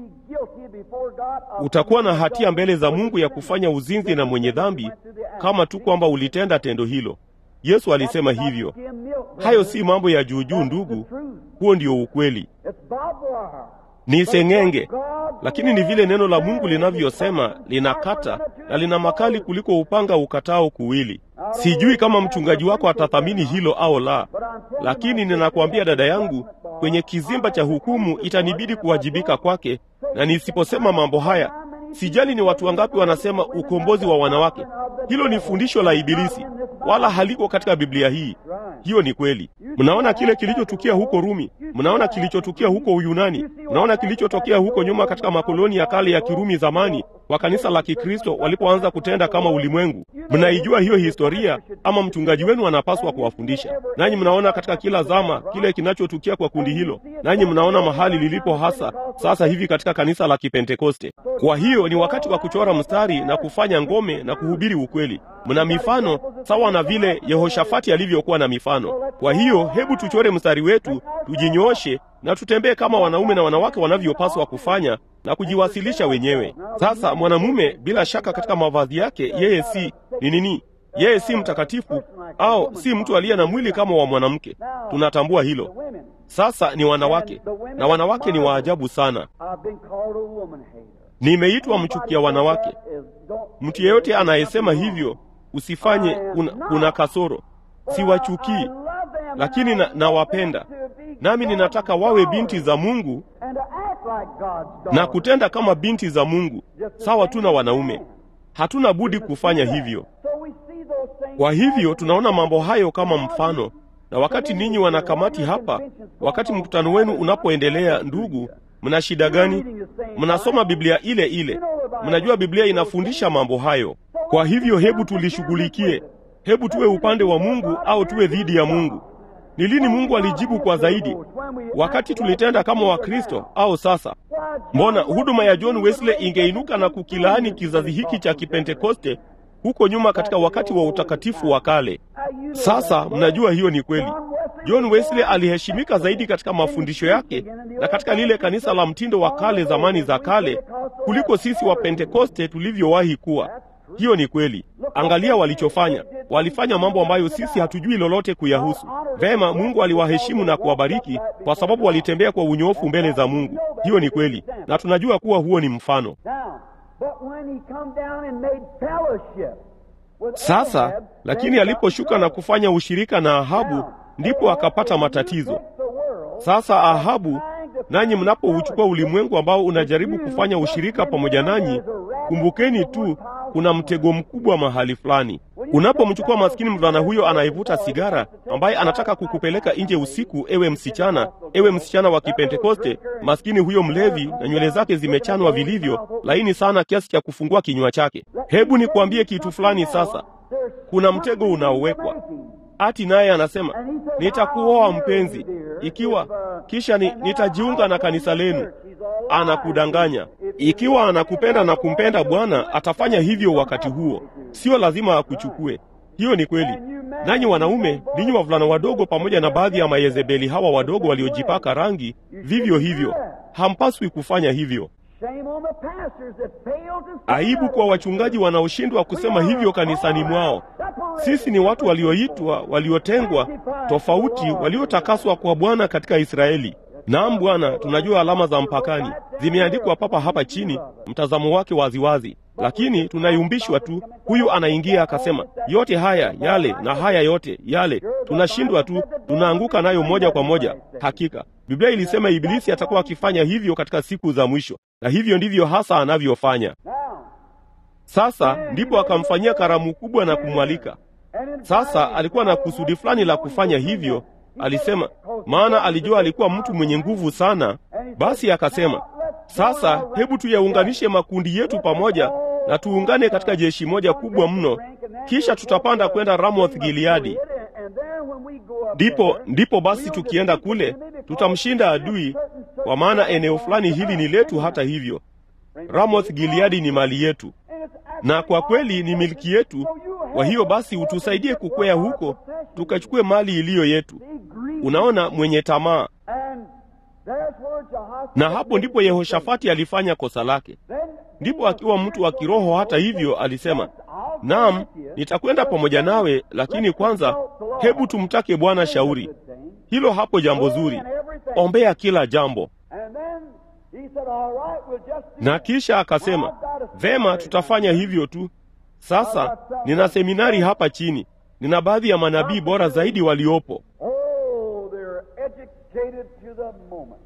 Speaker 1: utakuwa na hatia mbele za Mungu ya kufanya uzinzi na mwenye dhambi, kama tu kwamba ulitenda tendo hilo. Yesu alisema hivyo. Hayo si mambo ya juujuu, ndugu, huo ndio ukweli. Ni seng'enge, lakini ni vile neno la Mungu linavyosema, linakata na lina makali kuliko upanga ukatao kuwili. Sijui kama mchungaji wako atathamini hilo au la, lakini ninakwambia dada yangu, kwenye kizimba cha hukumu itanibidi kuwajibika kwake, na nisiposema mambo haya, sijali ni watu wangapi wanasema ukombozi wa wanawake. Hilo ni fundisho la Ibilisi, wala haliko katika Biblia hii. Hiyo ni kweli. Mnaona kile kilichotukia huko Rumi, mnaona kilichotukia huko Uyunani, mnaona kilichotokea huko nyuma katika makoloni ya kale ya Kirumi zamani, kwa kanisa la Kikristo walipoanza kutenda kama ulimwengu. Mnaijua hiyo historia, ama mchungaji wenu anapaswa kuwafundisha. Nanyi mnaona katika kila zama kile kinachotukia kwa kundi hilo, nanyi mnaona mahali lilipo hasa sasa hivi katika kanisa la Kipentekoste. Kwa hiyo ni wakati wa kuchora mstari na kufanya ngome na kuhubiri ukweli. Mna mifano sawa na vile Yehoshafati alivyokuwa na mifano. Kwa hiyo hebu tuchore mstari wetu, tujinyooshe na tutembee kama wanaume na wanawake wanavyopaswa kufanya na kujiwasilisha wenyewe. Sasa mwanamume bila shaka katika mavazi yake, yeye si ni nini? Yeye si mtakatifu au si mtu aliye na mwili kama wa mwanamke. Tunatambua hilo. Sasa ni wanawake, na wanawake ni waajabu sana. Nimeitwa mchukia wanawake. Mtu yeyote anayesema hivyo usifanye, una, una kasoro. Siwachukii, lakini nawapenda na nami ninataka wawe binti za Mungu na kutenda kama binti za Mungu, sawa tu na wanaume. Hatuna budi kufanya hivyo. Kwa hivyo tunaona mambo hayo kama mfano, na wakati ninyi wanakamati hapa, wakati mkutano wenu unapoendelea, ndugu, mna shida gani? Mnasoma Biblia ile ile, mnajua Biblia inafundisha mambo hayo. Kwa hivyo hebu tulishughulikie, hebu tuwe upande wa Mungu au tuwe dhidi ya Mungu. Ni lini Mungu alijibu kwa zaidi? Wakati tulitenda kama Wakristo au sasa? Mbona huduma ya John Wesley ingeinuka na kukilaani kizazi hiki cha Kipentekoste huko nyuma katika wakati wa utakatifu wa kale? Sasa mnajua hiyo ni kweli. John Wesley aliheshimika zaidi katika mafundisho yake na katika lile kanisa la mtindo wa kale zamani za kale kuliko sisi wa Pentekoste tulivyowahi kuwa. Hiyo ni kweli. Angalia walichofanya. Walifanya mambo ambayo sisi hatujui lolote kuyahusu. Vema, Mungu aliwaheshimu na kuwabariki kwa sababu walitembea kwa unyofu mbele za Mungu. Hiyo ni kweli, na tunajua kuwa huo ni mfano.
Speaker 3: But when he come down and made fellowship with
Speaker 1: Sasa
Speaker 3: Ahab,
Speaker 1: lakini
Speaker 3: then he got
Speaker 1: aliposhuka na
Speaker 3: trouble.
Speaker 1: kufanya ushirika na Ahabu,
Speaker 3: Now,
Speaker 1: ndipo
Speaker 3: Ahab,
Speaker 1: akapata
Speaker 3: if you
Speaker 1: matatizo.
Speaker 3: take the world
Speaker 1: Sasa Ahabu,
Speaker 3: trying to
Speaker 1: nanyi
Speaker 3: find
Speaker 1: mnapouchukua
Speaker 3: fellowship
Speaker 1: ulimwengu ambao unajaribu
Speaker 3: with you,
Speaker 1: kufanya
Speaker 3: just
Speaker 1: ushirika pamoja
Speaker 3: remember
Speaker 1: nanyi,
Speaker 3: there's a rabbit
Speaker 1: kumbukeni
Speaker 3: in one
Speaker 1: tu
Speaker 3: pile
Speaker 1: kuna
Speaker 3: somewhere.
Speaker 1: mtego mkubwa mahali fulani. Unapomchukua maskini mvulana huyo anayevuta sigara, ambaye anataka kukupeleka nje usiku, ewe msichana, ewe msichana wa Kipentekoste, maskini huyo mlevi na nywele zake zimechanwa vilivyo, laini sana kiasi cha kufungua kinywa chake. Hebu nikwambie kitu fulani sasa. Kuna mtego unaowekwa ati naye anasema nitakuoa mpenzi, ikiwa kisha ni, nitajiunga na kanisa lenu. Anakudanganya. Ikiwa anakupenda na kumpenda Bwana, atafanya hivyo wakati huo, sio lazima akuchukue. Hiyo ni kweli. Nanyi wanaume, ninyi wavulana wadogo, pamoja na baadhi ya mayezebeli hawa wadogo waliojipaka rangi, vivyo hivyo, hampaswi kufanya hivyo.
Speaker 3: Shame on the pastors that fail to
Speaker 1: Aibu kwa wachungaji wanaoshindwa kusema hivyo kanisani mwao. Sisi ni watu walioitwa, waliotengwa, tofauti, waliotakaswa kwa Bwana katika Israeli. Naam Bwana, tunajua alama za mpakani zimeandikwa papa hapa chini, mtazamo wake waziwazi, lakini tunayumbishwa tu. Huyu anaingia akasema yote haya yale na haya yote yale, tunashindwa tu, tunaanguka nayo moja kwa moja. Hakika Biblia ilisema Ibilisi atakuwa akifanya hivyo katika siku za mwisho, na hivyo ndivyo hasa anavyofanya.
Speaker 3: Now,
Speaker 1: Sasa ndipo akamfanyia karamu kubwa na kumwalika.
Speaker 3: and in
Speaker 1: Sasa alikuwa na kusudi fulani la kufanya hivyo. Alisema, maana alijua alikuwa mtu mwenye nguvu sana. Basi akasema, sasa hebu tuyaunganishe makundi yetu pamoja na tuungane katika jeshi moja kubwa mno, kisha tutapanda kwenda Ramoth Gileadi.
Speaker 3: And then when we go up
Speaker 1: Ndipo
Speaker 3: there,
Speaker 1: ndipo basi tukienda kule tutamshinda adui, kwa maana eneo fulani hili ni letu. Hata hivyo, Ramoth Gileadi ni mali yetu na kwa kweli ni milki yetu. Kwa hiyo basi utusaidie kukwea huko tukachukue mali iliyo yetu. Unaona, mwenye tamaa.
Speaker 3: And there's where Jehoshaphat
Speaker 1: Na hapo ndipo Yehoshafati alifanya kosa lake.
Speaker 3: Then
Speaker 1: Ndipo akiwa mtu wa kiroho, hata hivyo, alisema naam, nitakwenda pamoja nawe, lakini kwanza hebu tumtake Bwana shauri. Hilo hapo jambo zuri, ombea kila jambo.
Speaker 3: And then he said, all right, we'll just do
Speaker 1: Na
Speaker 3: that.
Speaker 1: kisha akasema vema, tutafanya hivyo tu. Sasa nina seminari hapa chini, nina baadhi ya manabii bora zaidi waliopo.
Speaker 3: Oh, they're educated to the moment.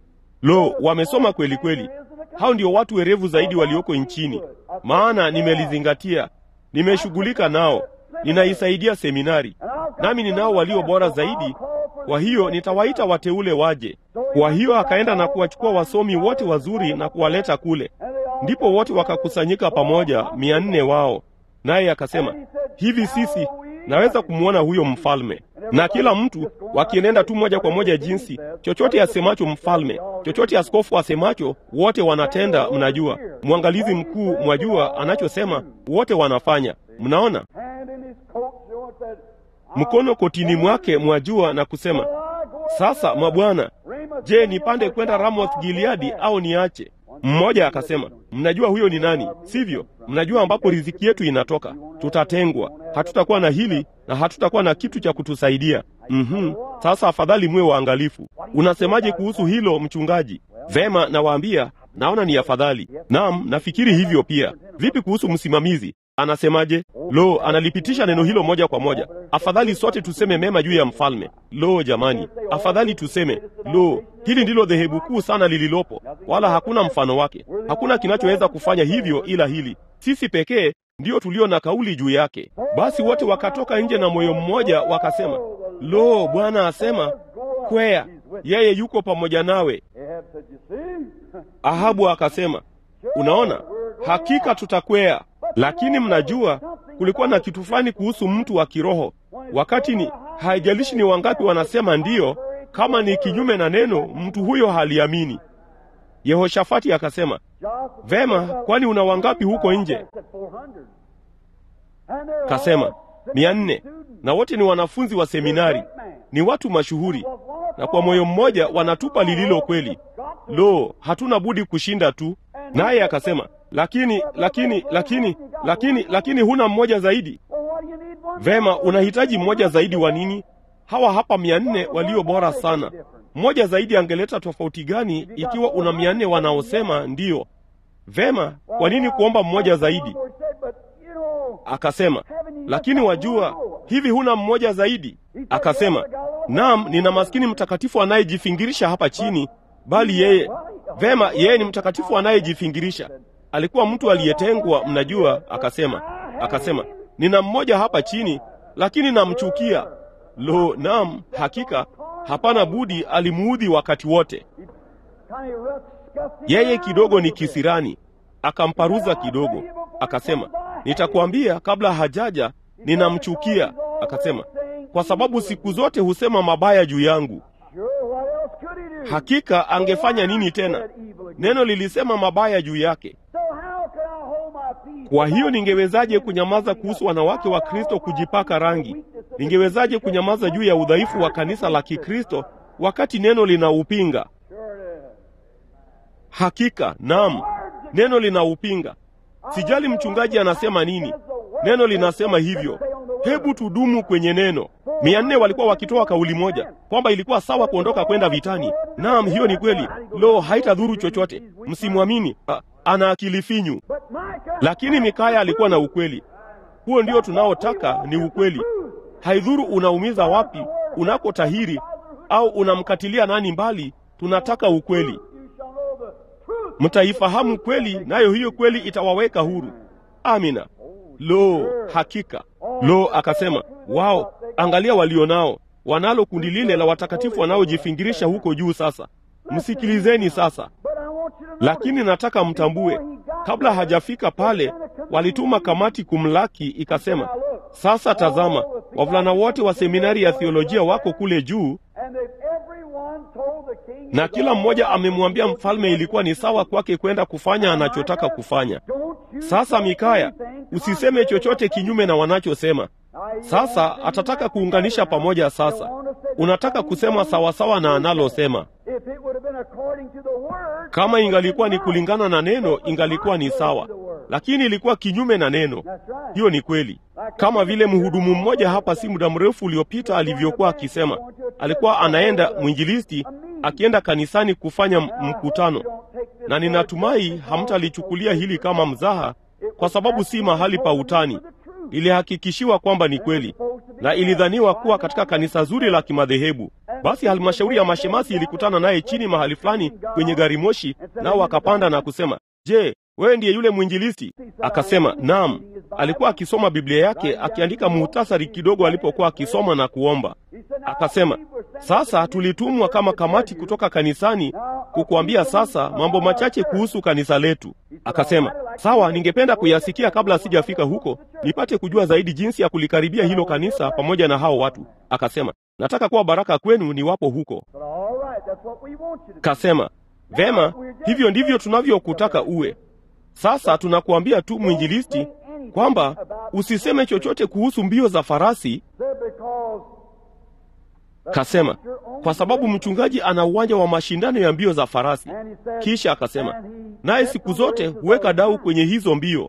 Speaker 1: Lo, wamesoma kweli kweli. Hao ndio watu werevu zaidi walioko nchini, maana nimelizingatia, nimeshughulika nao, ninaisaidia seminari, nami ninao walio bora zaidi. Kwa hiyo nitawaita wateule waje. Kwa hiyo akaenda na kuwachukua wasomi wote wazuri na kuwaleta kule, ndipo wote wakakusanyika pamoja, mia nne wao. Naye akasema hivi, sisi naweza kumwona huyo mfalme, na kila mtu wakienenda tu moja kwa moja jinsi chochote asemacho mfalme, chochote askofu asemacho, wote wanatenda. Mnajua, mwangalizi mkuu, mwajua anachosema, wote wanafanya. Mnaona,
Speaker 3: Hand in his coat, Joe said,
Speaker 1: mkono kotini mwake, mwajua, na kusema sasa, mabwana, je, nipande kwenda Ramoth Gileadi au niache? Mmoja akasema, mnajua huyo ni nani, sivyo? Mnajua ambapo riziki yetu inatoka. Tutatengwa, hatutakuwa na hili na hatutakuwa na kitu cha kutusaidia. Mhm. Sasa afadhali muwe waangalifu. Unasemaje kuhusu hilo, mchungaji? Vema, nawaambia, naona ni afadhali. Naam, nafikiri hivyo pia. Vipi kuhusu msimamizi? Anasemaje? Lo, analipitisha neno hilo moja kwa moja. Afadhali sote tuseme mema juu ya mfalme. Lo, jamani, afadhali tuseme lo, hili ndilo dhehebu kuu sana lililopo, wala hakuna mfano wake. Hakuna kinachoweza kufanya hivyo ila hili. Sisi pekee ndio tulio na kauli juu yake. Basi wote wakatoka nje na moyo mmoja, wakasema, lo, Bwana asema, kwea, yeye yuko pamoja nawe.
Speaker 3: Ahab said, you see?
Speaker 1: Ahabu akasema, unaona, hakika tutakwea. Lakini mnajua, kulikuwa na kitu fulani kuhusu mtu wa kiroho. Wakati ni haijalishi ni wangapi wanasema ndiyo, kama ni kinyume na neno, mtu huyo haliamini. Yehoshafati akasema,
Speaker 3: Joshua
Speaker 1: vema, kwani una wangapi huko nje?
Speaker 3: said 400. And they're
Speaker 1: Kasema
Speaker 3: all
Speaker 1: mia nne, na wote ni wanafunzi wa seminari, ni watu mashuhuri, na kwa moyo mmoja wanatupa lililo kweli. Lo, hatuna budi kushinda tu. Naye akasema, lakini lakini lakini lakini lakini huna mmoja zaidi.
Speaker 3: Well, what do you need one?
Speaker 1: Vema, unahitaji mmoja zaidi wa nini? Hawa hapa mia nne walio bora sana. Mmoja zaidi angeleta tofauti gani ikiwa una mia nne wanaosema ndiyo? vema, kwa nini kuomba mmoja zaidi? Akasema, lakini wajua, hivi huna mmoja zaidi? Akasema, naam, nina maskini mtakatifu anayejifingirisha hapa chini, bali yeye vema, yeye ni mtakatifu anayejifingirisha. Alikuwa mtu aliyetengwa, mnajua. Akasema, akasema, nina mmoja hapa chini, lakini namchukia. Lo, naam, hakika hapana budi, alimuudhi wakati wote. Yeye kidogo ni kisirani, akamparuza kidogo, akasema, nitakwambia kabla hajaja, ninamchukia. Akasema, kwa sababu siku zote husema mabaya juu yangu. Hakika angefanya nini tena? Neno lilisema mabaya juu yake. Kwa hiyo ningewezaje kunyamaza kuhusu wanawake wa Kristo kujipaka rangi? Ningewezaje kunyamaza juu ya udhaifu wa kanisa la Kikristo wakati neno linaupinga? Hakika, naam, neno linaupinga. Sijali mchungaji anasema nini, neno linasema hivyo. Hebu tudumu kwenye neno. Mia nne walikuwa wakitoa kauli moja kwamba ilikuwa sawa kuondoka kwenda vitani. Naam, hiyo ni kweli. Lo, haitadhuru chochote. Msimwamini, ana akili finyu. Lakini Mikaya alikuwa na ukweli. Huo ndio tunaotaka, ni ukweli. Haidhuru unaumiza wapi, unakotahiri au unamkatilia nani mbali, tunataka ukweli. Mtaifahamu kweli, nayo hiyo kweli itawaweka huru. Amina. Lo, hakika. Lo, akasema, wao, angalia walionao, wanalo kundi lile la watakatifu wanaojifingirisha huko juu. Sasa msikilizeni sasa, lakini nataka mtambue, kabla hajafika pale, walituma kamati kumlaki, ikasema, sasa tazama, wavulana wote wa seminari ya theolojia wako kule juu na kila mmoja amemwambia mfalme ilikuwa ni sawa kwake kwenda kufanya anachotaka kufanya. Sasa Mikaya, usiseme chochote kinyume na wanachosema. Sasa atataka kuunganisha pamoja. Sasa unataka kusema sawasawa na analosema. Kama ingalikuwa ni kulingana na neno, ingalikuwa ni sawa, lakini ilikuwa kinyume na neno. Hiyo ni kweli, kama vile mhudumu mmoja hapa si muda mrefu uliopita alivyokuwa akisema. Alikuwa anaenda mwinjilisti, akienda kanisani kufanya mkutano, na ninatumai hamtalichukulia hili kama mzaha, kwa sababu si mahali pa utani. Ilihakikishiwa kwamba ni kweli na ilidhaniwa kuwa katika kanisa zuri la kimadhehebu. Basi halmashauri ya mashemasi ilikutana naye chini mahali fulani kwenye gari moshi, nao wakapanda na kusema, je, wewe ndiye yule mwinjilisti? Akasema, naam. Alikuwa akisoma Biblia yake akiandika muhtasari kidogo alipokuwa akisoma na kuomba. Akasema, sasa tulitumwa kama kamati kutoka kanisani kukuambia sasa mambo machache kuhusu kanisa letu. Akasema, sawa, ningependa kuyasikia kabla sijafika huko, nipate kujua zaidi jinsi ya kulikaribia hilo kanisa pamoja na hao watu. Akasema, nataka kuwa baraka kwenu niwapo huko. Kasema, vema, hivyo ndivyo tunavyokutaka uwe. Sasa tunakuambia tu mwinjilisti, kwamba usiseme chochote kuhusu mbio za farasi. Kasema kwa sababu mchungaji ana uwanja wa mashindano ya mbio za farasi. Kisha akasema naye siku zote huweka dau kwenye hizo mbio,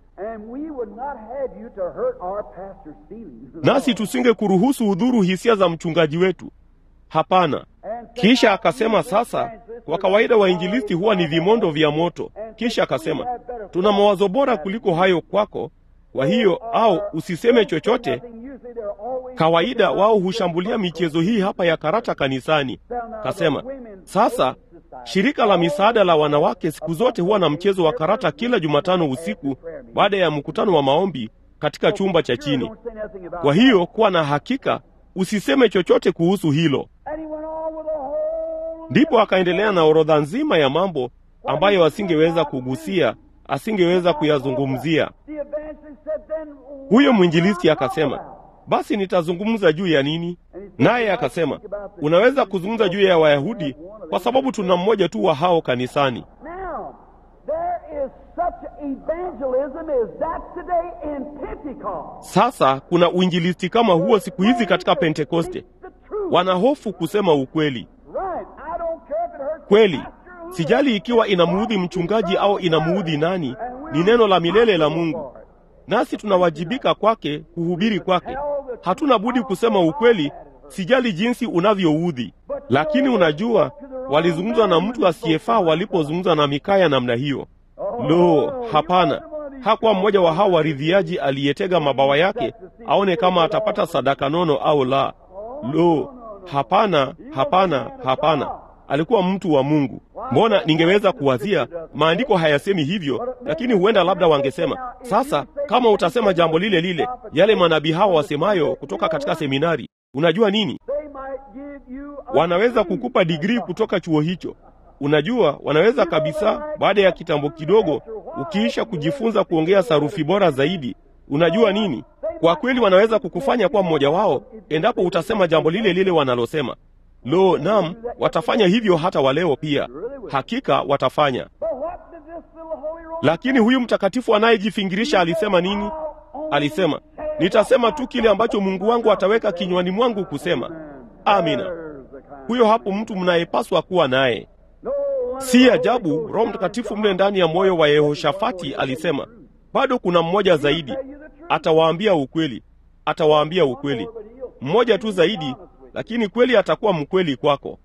Speaker 1: nasi tusinge kuruhusu udhuru hisia za mchungaji wetu. Hapana. Kisha akasema sasa, kwa kawaida wainjilisti huwa ni vimondo vya moto. Kisha akasema tuna mawazo bora kuliko hayo kwako, kwa hiyo au usiseme chochote. Kawaida wao hushambulia michezo hii hapa ya karata kanisani. Kasema sasa, shirika la misaada la wanawake siku zote huwa na mchezo wa karata kila Jumatano usiku baada ya mkutano wa maombi katika chumba cha chini. Kwa hiyo kuwa na hakika, usiseme chochote kuhusu hilo. Ndipo akaendelea na orodha nzima ya mambo ambayo asingeweza kugusia, asingeweza kuyazungumzia. Huyo mwinjilisti akasema, basi nitazungumza juu ya nini? Naye akasema, unaweza kuzungumza juu ya Wayahudi kwa sababu tuna mmoja tu wa hao kanisani. Sasa kuna uinjilisti kama huo siku hizi katika Pentekoste. Wanahofu kusema ukweli. Kweli, sijali ikiwa inamuudhi mchungaji au inamuudhi nani, ni neno la milele la Mungu, nasi tunawajibika kwake, kuhubiri kwake. Hatuna budi kusema ukweli, sijali jinsi unavyoudhi. Lakini unajua, walizungumza na mtu asiyefaa walipozungumza na Mikaya namna hiyo. Lo, hapana! Hakuwa mmoja wa hao waridhiaji aliyetega mabawa yake aone kama atapata sadaka nono au la. Lo, hapana, hapana, hapana! Alikuwa mtu wa Mungu. Mbona ningeweza kuwazia, maandiko hayasemi hivyo, lakini huenda labda wangesema, sasa kama utasema jambo lile lile yale manabii hao wasemayo kutoka katika seminari, unajua nini? Wanaweza kukupa digrii kutoka chuo hicho. Unajua, wanaweza kabisa, baada ya kitambo kidogo, ukiisha kujifunza kuongea sarufi bora zaidi, unajua nini? Kwa kweli wanaweza kukufanya kuwa mmoja wao endapo utasema jambo lile lile wanalosema. Lo, nam, watafanya hivyo hata waleo pia. Hakika watafanya. Lakini huyu mtakatifu anayejifingirisha alisema nini? Alisema, nitasema tu kile ambacho Mungu wangu ataweka kinywani mwangu kusema. Amina. Huyo hapo mtu mnayepaswa kuwa naye. Si ajabu Roho Mtakatifu mle ndani ya moyo wa Yehoshafati alisema, bado kuna mmoja zaidi, atawaambia ukweli, atawaambia ukweli, mmoja tu zaidi, lakini kweli atakuwa mkweli kwako.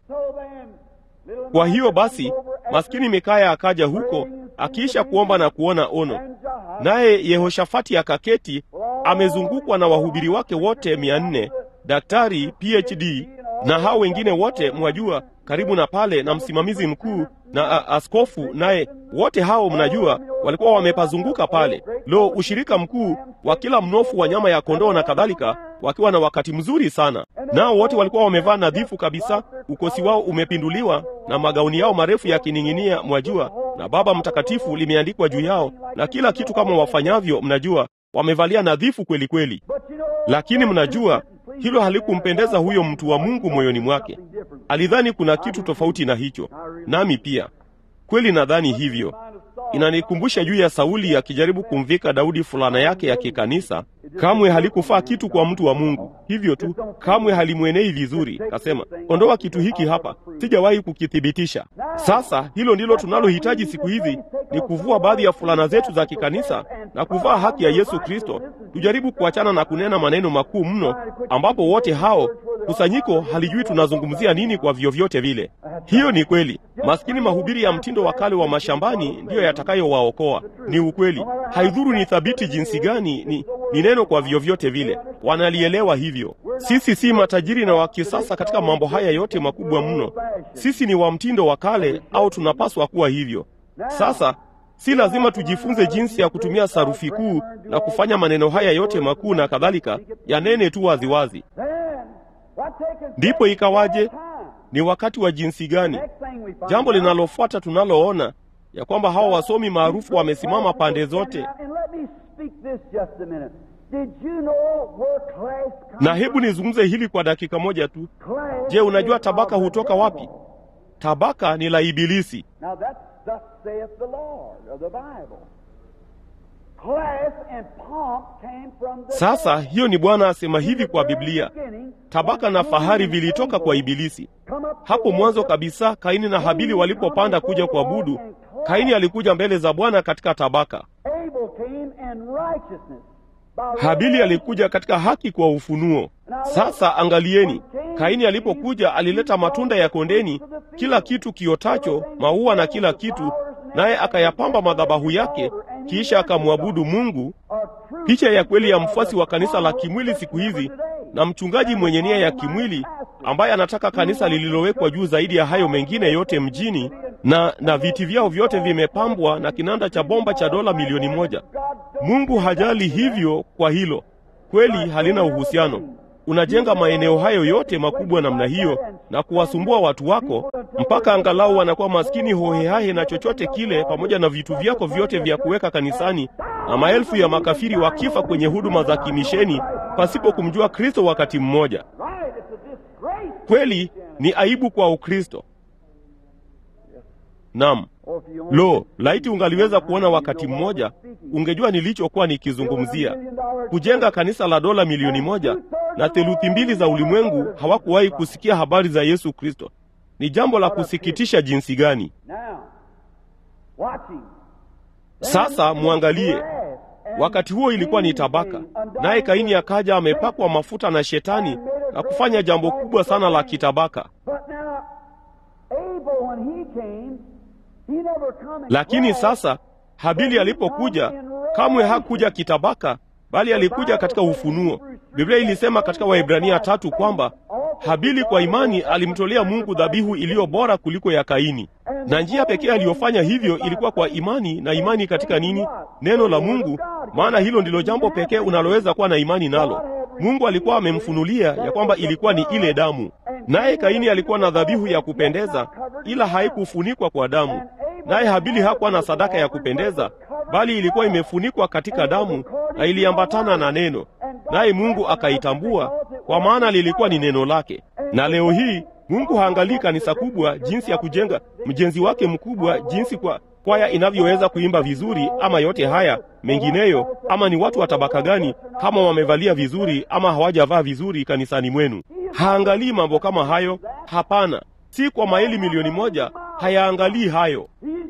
Speaker 1: Kwa hiyo basi, maskini Mikaya akaja huko akiisha kuomba na kuona ono, naye Yehoshafati akaketi amezungukwa na wahubiri wake wote mia nne, daktari PhD na hao wengine wote mwajua, karibu na pale, na msimamizi mkuu na a, askofu naye, wote hao mnajua, walikuwa wamepazunguka pale. Lo, ushirika mkuu wa kila mnofu wa nyama ya kondoo na kadhalika, wakiwa na wakati mzuri sana. Nao wote walikuwa wamevaa nadhifu kabisa, ukosi wao umepinduliwa na magauni yao marefu yakining'inia, mwajua, na Baba Mtakatifu limeandikwa juu yao, na kila kitu kama wafanyavyo, mnajua, wamevalia nadhifu kweli kweli. Lakini mnajua hilo halikumpendeza huyo mtu wa Mungu moyoni mwake. Alidhani kuna kitu tofauti na hicho, nami pia kweli nadhani hivyo. Inanikumbusha juu ya Sauli akijaribu kumvika Daudi fulana yake ya kikanisa. Kamwe halikufaa kitu kwa mtu wa Mungu, hivyo tu, kamwe halimwenei vizuri. Kasema, ondoa kitu hiki hapa, sijawahi kukithibitisha. Sasa hilo ndilo tunalohitaji siku hizi, ni kuvua baadhi ya fulana zetu za kikanisa na kuvaa haki ya Yesu Kristo. Tujaribu kuachana na kunena maneno makuu mno, ambapo wote hao kusanyiko halijui tunazungumzia nini kwa vyovyote vile. Hiyo ni kweli. Maskini mahubiri ya mtindo wa kale wa mashambani ndiyo yatakayowaokoa. Ni ukweli, haidhuru ni thabiti jinsi gani, ni, ni neno kwa vyovyote vile. Wanalielewa hivyo. Sisi si matajiri na wa kisasa katika mambo haya yote makubwa mno. Sisi ni wa mtindo wa kale, au tunapaswa kuwa hivyo. Sasa si lazima tujifunze jinsi ya kutumia sarufi kuu na kufanya maneno haya yote makuu na kadhalika, yanene tu waziwazi. Ndipo ikawaje? Ni wakati wa jinsi gani? Jambo linalofuata tunaloona ya kwamba hawa wasomi maarufu wamesimama pande zote, na hebu nizungumze hili kwa dakika moja tu. Je, unajua tabaka hutoka wapi? Tabaka ni la Ibilisi. Sasa hiyo ni Bwana asema hivi kwa Biblia. Tabaka na fahari vilitoka kwa Ibilisi. Hapo mwanzo kabisa, Kaini na Habili walipopanda kuja kuabudu, Kaini alikuja mbele za Bwana katika tabaka. Habili alikuja katika haki kwa ufunuo. Sasa angalieni, Kaini alipokuja alileta matunda ya kondeni, kila kitu kiotacho, maua na kila kitu, naye akayapamba madhabahu yake, kisha akamwabudu Mungu. Picha ya kweli ya mfuasi wa kanisa la kimwili siku hizi, na mchungaji mwenye nia ya kimwili ambaye anataka kanisa lililowekwa juu zaidi ya hayo mengine yote mjini, na na viti vyao vyote vimepambwa na kinanda cha bomba cha dola milioni moja. Mungu hajali hivyo. Kwa hilo kweli halina uhusiano. Unajenga maeneo hayo yote makubwa namna hiyo na kuwasumbua watu wako mpaka angalau wanakuwa maskini hohehahe na chochote kile, pamoja na vitu vyako vyote vya kuweka kanisani, na maelfu ya makafiri wakifa kwenye huduma za kimisheni pasipo kumjua Kristo wakati mmoja. Kweli ni aibu kwa Ukristo. Naam. Lo, laiti ungaliweza kuona wakati mmoja, ungejua nilichokuwa nikizungumzia. Kujenga kanisa la dola milioni moja na theluthi mbili za ulimwengu hawakuwahi kusikia habari za Yesu Kristo. Ni jambo la kusikitisha jinsi gani! Sasa mwangalie, wakati huo ilikuwa ni tabaka, naye Kaini akaja amepakwa mafuta na Shetani na kufanya jambo kubwa sana la kitabaka. Lakini sasa Habili alipokuja kamwe hakuja kitabaka, bali alikuja katika ufunuo. Biblia ilisema katika Waibrania tatu kwamba Habili kwa imani alimtolea Mungu dhabihu iliyo bora kuliko ya Kaini, na njia pekee aliyofanya hivyo ilikuwa kwa imani. Na imani katika nini? Neno la Mungu, maana hilo ndilo jambo pekee unaloweza kuwa na imani nalo. Mungu alikuwa amemfunulia ya kwamba ilikuwa ni ile damu, naye Kaini alikuwa na dhabihu ya kupendeza, ila haikufunikwa kwa damu. Naye Habili hakuwa na sadaka ya kupendeza, bali ilikuwa imefunikwa katika damu na iliambatana na neno, naye Mungu akaitambua, kwa maana lilikuwa ni neno lake. Na leo hii Mungu haangalii kanisa kubwa jinsi ya kujenga mjenzi wake mkubwa jinsi kwa kwaya inavyoweza kuimba vizuri, ama yote haya mengineyo, ama ni watu wa tabaka gani, kama wamevalia vizuri ama hawajavaa vizuri kanisani mwenu. Haangalii mambo kama hayo. Hapana, si kwa maili milioni moja, hayaangalii hayo.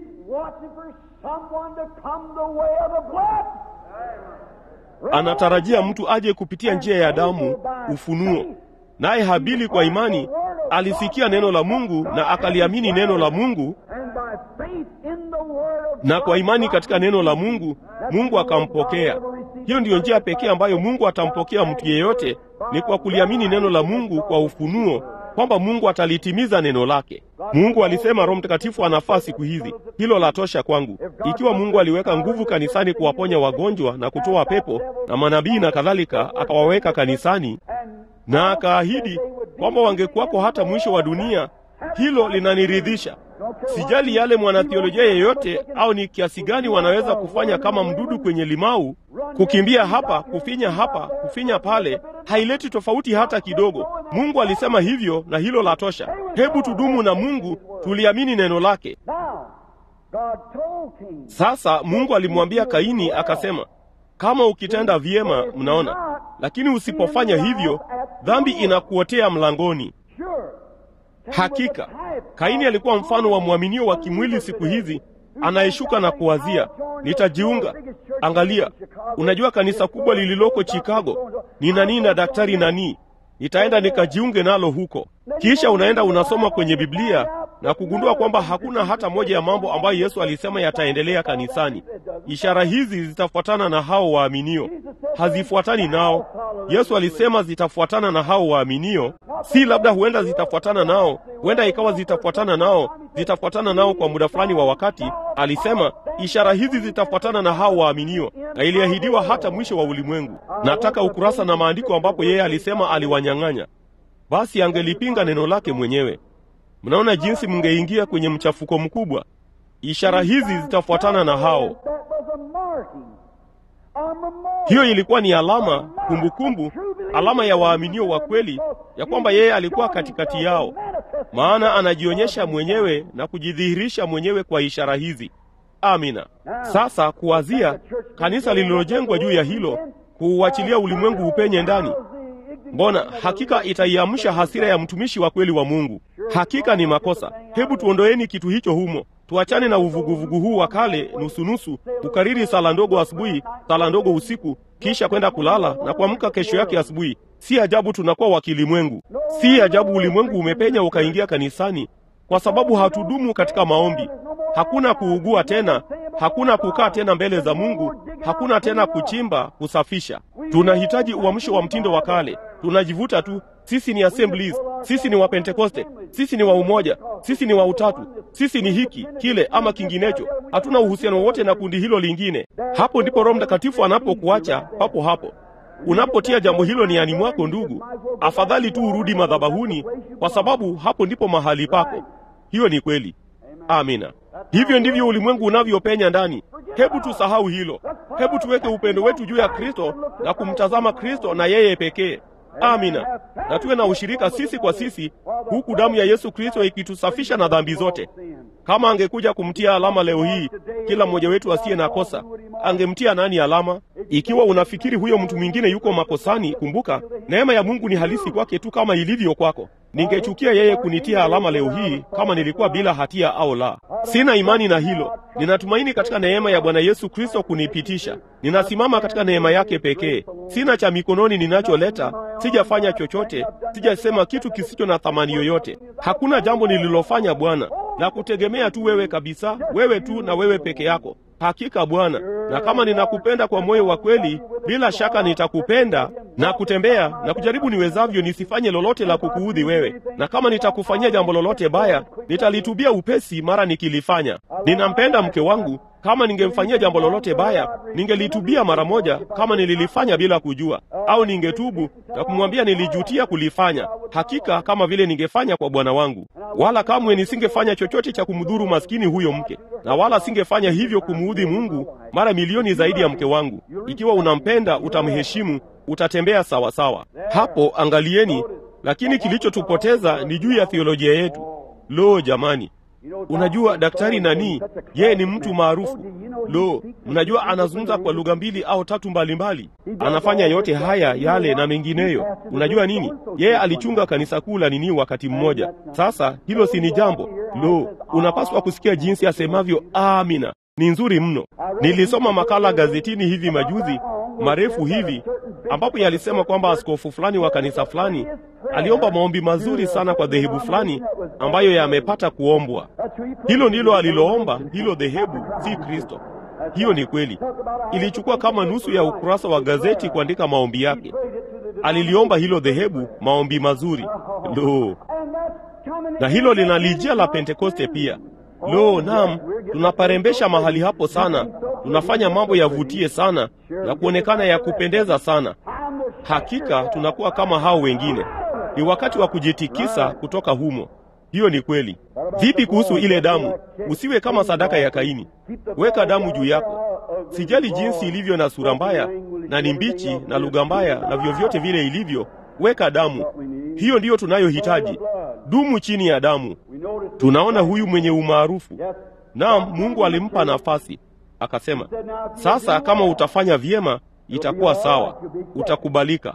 Speaker 1: Anatarajia mtu aje kupitia njia ya damu, ufunuo. Naye Habili kwa imani alisikia neno la Mungu na akaliamini neno la Mungu, na kwa imani katika neno la Mungu, Mungu akampokea. Hiyo ndiyo njia pekee ambayo Mungu atampokea mtu yeyote, ni kwa kuliamini neno la Mungu kwa ufunuo, kwamba Mungu atalitimiza neno lake. Mungu alisema Roho Mtakatifu anafaa siku hizi. Hilo la tosha kwangu. Ikiwa Mungu aliweka nguvu kanisani kuwaponya wagonjwa na kutoa pepo na manabii na kadhalika, akawaweka kanisani na akaahidi kwamba wangekuwako hata mwisho wa dunia, hilo linaniridhisha. Sijali yale mwanathiolojia yeyote au ni kiasi gani wanaweza kufanya kama mdudu kwenye limau, kukimbia hapa, kufinya hapa, kufinya pale, haileti tofauti hata kidogo. Mungu alisema hivyo, na hilo la tosha. Hebu tudumu na Mungu, tuliamini neno lake. Sasa Mungu alimwambia Kaini akasema, kama ukitenda vyema, mnaona, lakini usipofanya hivyo, dhambi inakuotea mlangoni. Hakika Kaini alikuwa mfano wa mwaminio wa kimwili siku hizi, anayeshuka na kuwazia nitajiunga. Angalia, unajua kanisa kubwa lililoko Chicago ni nani na daktari nani, nitaenda nikajiunge nalo huko. Kisha unaenda unasoma kwenye Biblia na kugundua kwamba hakuna hata moja ya mambo ambayo Yesu alisema yataendelea kanisani. Ishara hizi zitafuatana na hao waaminio, hazifuatani nao. Yesu alisema zitafuatana na hao waaminio, si labda huenda zitafuatana nao, huenda ikawa zitafuatana nao, zitafuatana nao kwa muda fulani wa wakati. Alisema ishara hizi zitafuatana na hao waaminio, na iliahidiwa hata mwisho wa ulimwengu. Nataka ukurasa na maandiko ambapo yeye alisema aliwanyang'anya, basi angelipinga neno lake mwenyewe. Mnaona jinsi mngeingia kwenye mchafuko mkubwa. Ishara hizi zitafuatana na hao. Hiyo ilikuwa ni alama, kumbukumbu, alama ya waaminio wa kweli ya kwamba yeye alikuwa katikati yao, maana anajionyesha mwenyewe na kujidhihirisha mwenyewe kwa ishara hizi. Amina. Sasa kuwazia kanisa lililojengwa juu ya hilo, kuuachilia ulimwengu upenye ndani Mbona hakika itaiamsha hasira ya mtumishi wa kweli wa Mungu. Hakika ni makosa. Hebu tuondoeni kitu hicho humo, tuachane na uvuguvugu huu wa kale, nusunusu, kukariri sala ndogo asubuhi, sala ndogo usiku, kisha kwenda kulala na kuamka kesho yake asubuhi. Si ajabu tunakuwa wa kilimwengu. Si ajabu ulimwengu umepenya ukaingia kanisani, kwa sababu hatudumu katika maombi. Hakuna kuugua tena, hakuna kukaa tena mbele za Mungu, hakuna tena kuchimba, kusafisha. Tunahitaji uamsho wa mtindo wa kale. Tunajivuta tu, sisi ni Assemblies, sisi ni wa Pentekoste, sisi ni wa umoja, sisi ni wa utatu, sisi ni hiki kile ama kinginecho. Hatuna uhusiano wote na kundi hilo lingine. Hapo ndipo Roho Mtakatifu anapokuacha papo hapo. Unapotia jambo hilo niani mwako, ndugu, afadhali tu urudi madhabahuni, kwa sababu hapo ndipo mahali pako. Hiyo ni kweli. Amina. Hivyo ndivyo ulimwengu unavyopenya ndani. Hebu tusahau hilo. Hebu tuweke upendo wetu juu ya Kristo na kumtazama Kristo na yeye pekee. Amina. Na tuwe na ushirika sisi kwa sisi, huku damu ya Yesu Kristo ikitusafisha na dhambi zote. Kama angekuja kumtia alama leo hii, kila mmoja wetu asiye na kosa, angemtia nani alama? Ikiwa unafikiri huyo mtu mwingine yuko makosani, kumbuka neema ya Mungu ni halisi kwake tu kama ilivyo kwako. Ningechukia yeye kunitia alama leo hii kama nilikuwa bila hatia au la. Sina imani na hilo. Ninatumaini katika neema ya Bwana Yesu Kristo kunipitisha. Ninasimama katika neema yake pekee. Sina cha mikononi ninacholeta, sijafanya chochote, sijasema kitu kisicho na thamani yoyote. Hakuna jambo nililofanya Bwana, na kutegemea tu wewe kabisa, wewe tu na wewe peke yako. Hakika Bwana, na kama ninakupenda kwa moyo wa kweli, bila shaka nitakupenda na kutembea na kujaribu niwezavyo nisifanye lolote la kukuudhi wewe, na kama nitakufanyia jambo lolote baya, nitalitubia upesi mara nikilifanya. Ninampenda mke wangu. Kama ningemfanyia jambo lolote baya, ningelitubia mara moja, kama nililifanya bila kujua, au ningetubu na kumwambia nilijutia kulifanya, hakika kama vile ningefanya kwa bwana wangu. Wala kamwe nisingefanya chochote cha kumdhuru maskini huyo mke, na wala singefanya hivyo kumuudhi Mungu mara milioni zaidi ya mke wangu. Ikiwa unampenda, utamheshimu, utatembea sawa sawa. Hapo angalieni. Lakini kilichotupoteza ni juu ya theolojia yetu. Lo, jamani! Unajua daktari nani? Yeye ni mtu maarufu. Lo, mnajua anazungumza kwa lugha mbili au tatu mbalimbali mbali. Anafanya yote haya yale na mengineyo. Unajua nini? Yeye alichunga kanisa kuu la nini wakati mmoja. Sasa hilo si ni jambo? Lo, unapaswa kusikia jinsi asemavyo amina. Ni nzuri mno. Nilisoma makala gazetini hivi majuzi marefu hivi ambapo yalisema kwamba askofu fulani wa kanisa fulani aliomba maombi mazuri sana kwa dhehebu fulani ambayo yamepata kuombwa. Hilo ndilo aliloomba, hilo dhehebu, si Kristo. Hiyo ni kweli. Ilichukua kama nusu ya ukurasa wa gazeti kuandika maombi yake. Aliliomba hilo dhehebu maombi mazuri. Lo, na hilo linalijia la Pentekoste pia. Lo, naam, tunaparembesha mahali hapo sana, tunafanya mambo yavutie sana na kuonekana ya kupendeza sana. Hakika tunakuwa kama hao wengine. Ni wakati wa kujitikisa kutoka humo. Hiyo ni kweli. Vipi kuhusu ile damu? Usiwe kama sadaka ya Kaini. Weka damu juu yako. Sijali jinsi ilivyo na sura mbaya na ni mbichi na lugha mbaya na vyovyote vile ilivyo, weka damu. Hiyo ndiyo tunayohitaji. Dumu chini ya damu. Tunaona huyu mwenye umaarufu. Naam, Mungu alimpa nafasi, akasema, sasa kama utafanya vyema itakuwa sawa, utakubalika.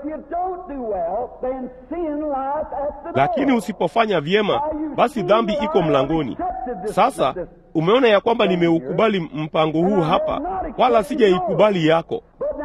Speaker 1: Lakini usipofanya vyema, basi dhambi iko mlangoni. Sasa umeona ya kwamba nimeukubali mpango huu hapa, wala sijaikubali yako.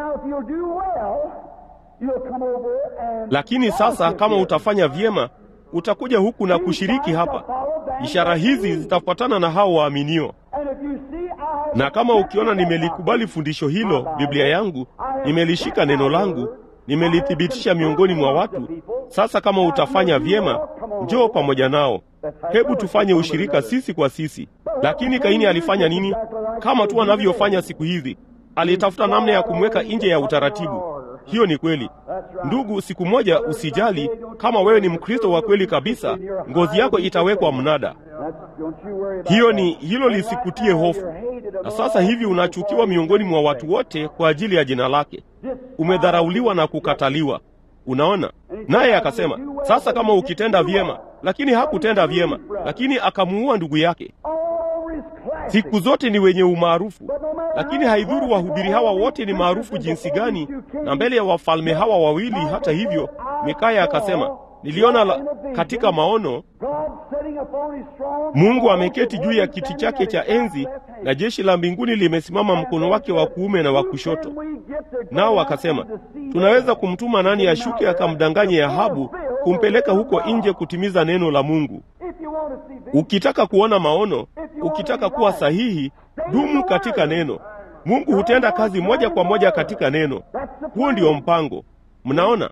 Speaker 1: Lakini sasa kama utafanya vyema utakuja huku na kushiriki hapa. Ishara hizi zitafuatana na hao waaminio. Na kama ukiona nimelikubali fundisho hilo, Biblia yangu, nimelishika neno langu, nimelithibitisha miongoni mwa watu, sasa kama utafanya vyema, njoo pamoja nao. Hebu tufanye ushirika sisi kwa sisi. Lakini Kaini alifanya nini? Kama tu anavyofanya siku hizi, alitafuta namna ya kumweka nje ya utaratibu. Hiyo ni kweli ndugu. Siku moja, usijali kama wewe ni Mkristo wa kweli kabisa, ngozi yako itawekwa mnada. Hiyo ni hilo, lisikutie hofu. Na sasa hivi unachukiwa miongoni mwa watu wote kwa ajili ya jina lake, umedharauliwa na kukataliwa. Unaona, naye akasema sasa, kama ukitenda vyema. Lakini hakutenda vyema, lakini akamuua ndugu yake. Siku zote ni wenye umaarufu, lakini haidhuru wahubiri hawa wote ni maarufu jinsi gani, na mbele ya wafalme hawa wawili. Hata hivyo, Mikaya akasema, niliona la, katika maono Mungu ameketi juu ya kiti chake cha enzi na jeshi la mbinguni limesimama mkono wake wa kuume na wa kushoto. Nao akasema, tunaweza kumtuma nani ashuke akamdanganye Ahabu kumpeleka huko nje kutimiza neno la Mungu? Ukitaka kuona maono, ukitaka kuwa sahihi, dumu katika neno. Mungu hutenda kazi moja kwa moja katika neno. Huo ndio mpango. Mnaona?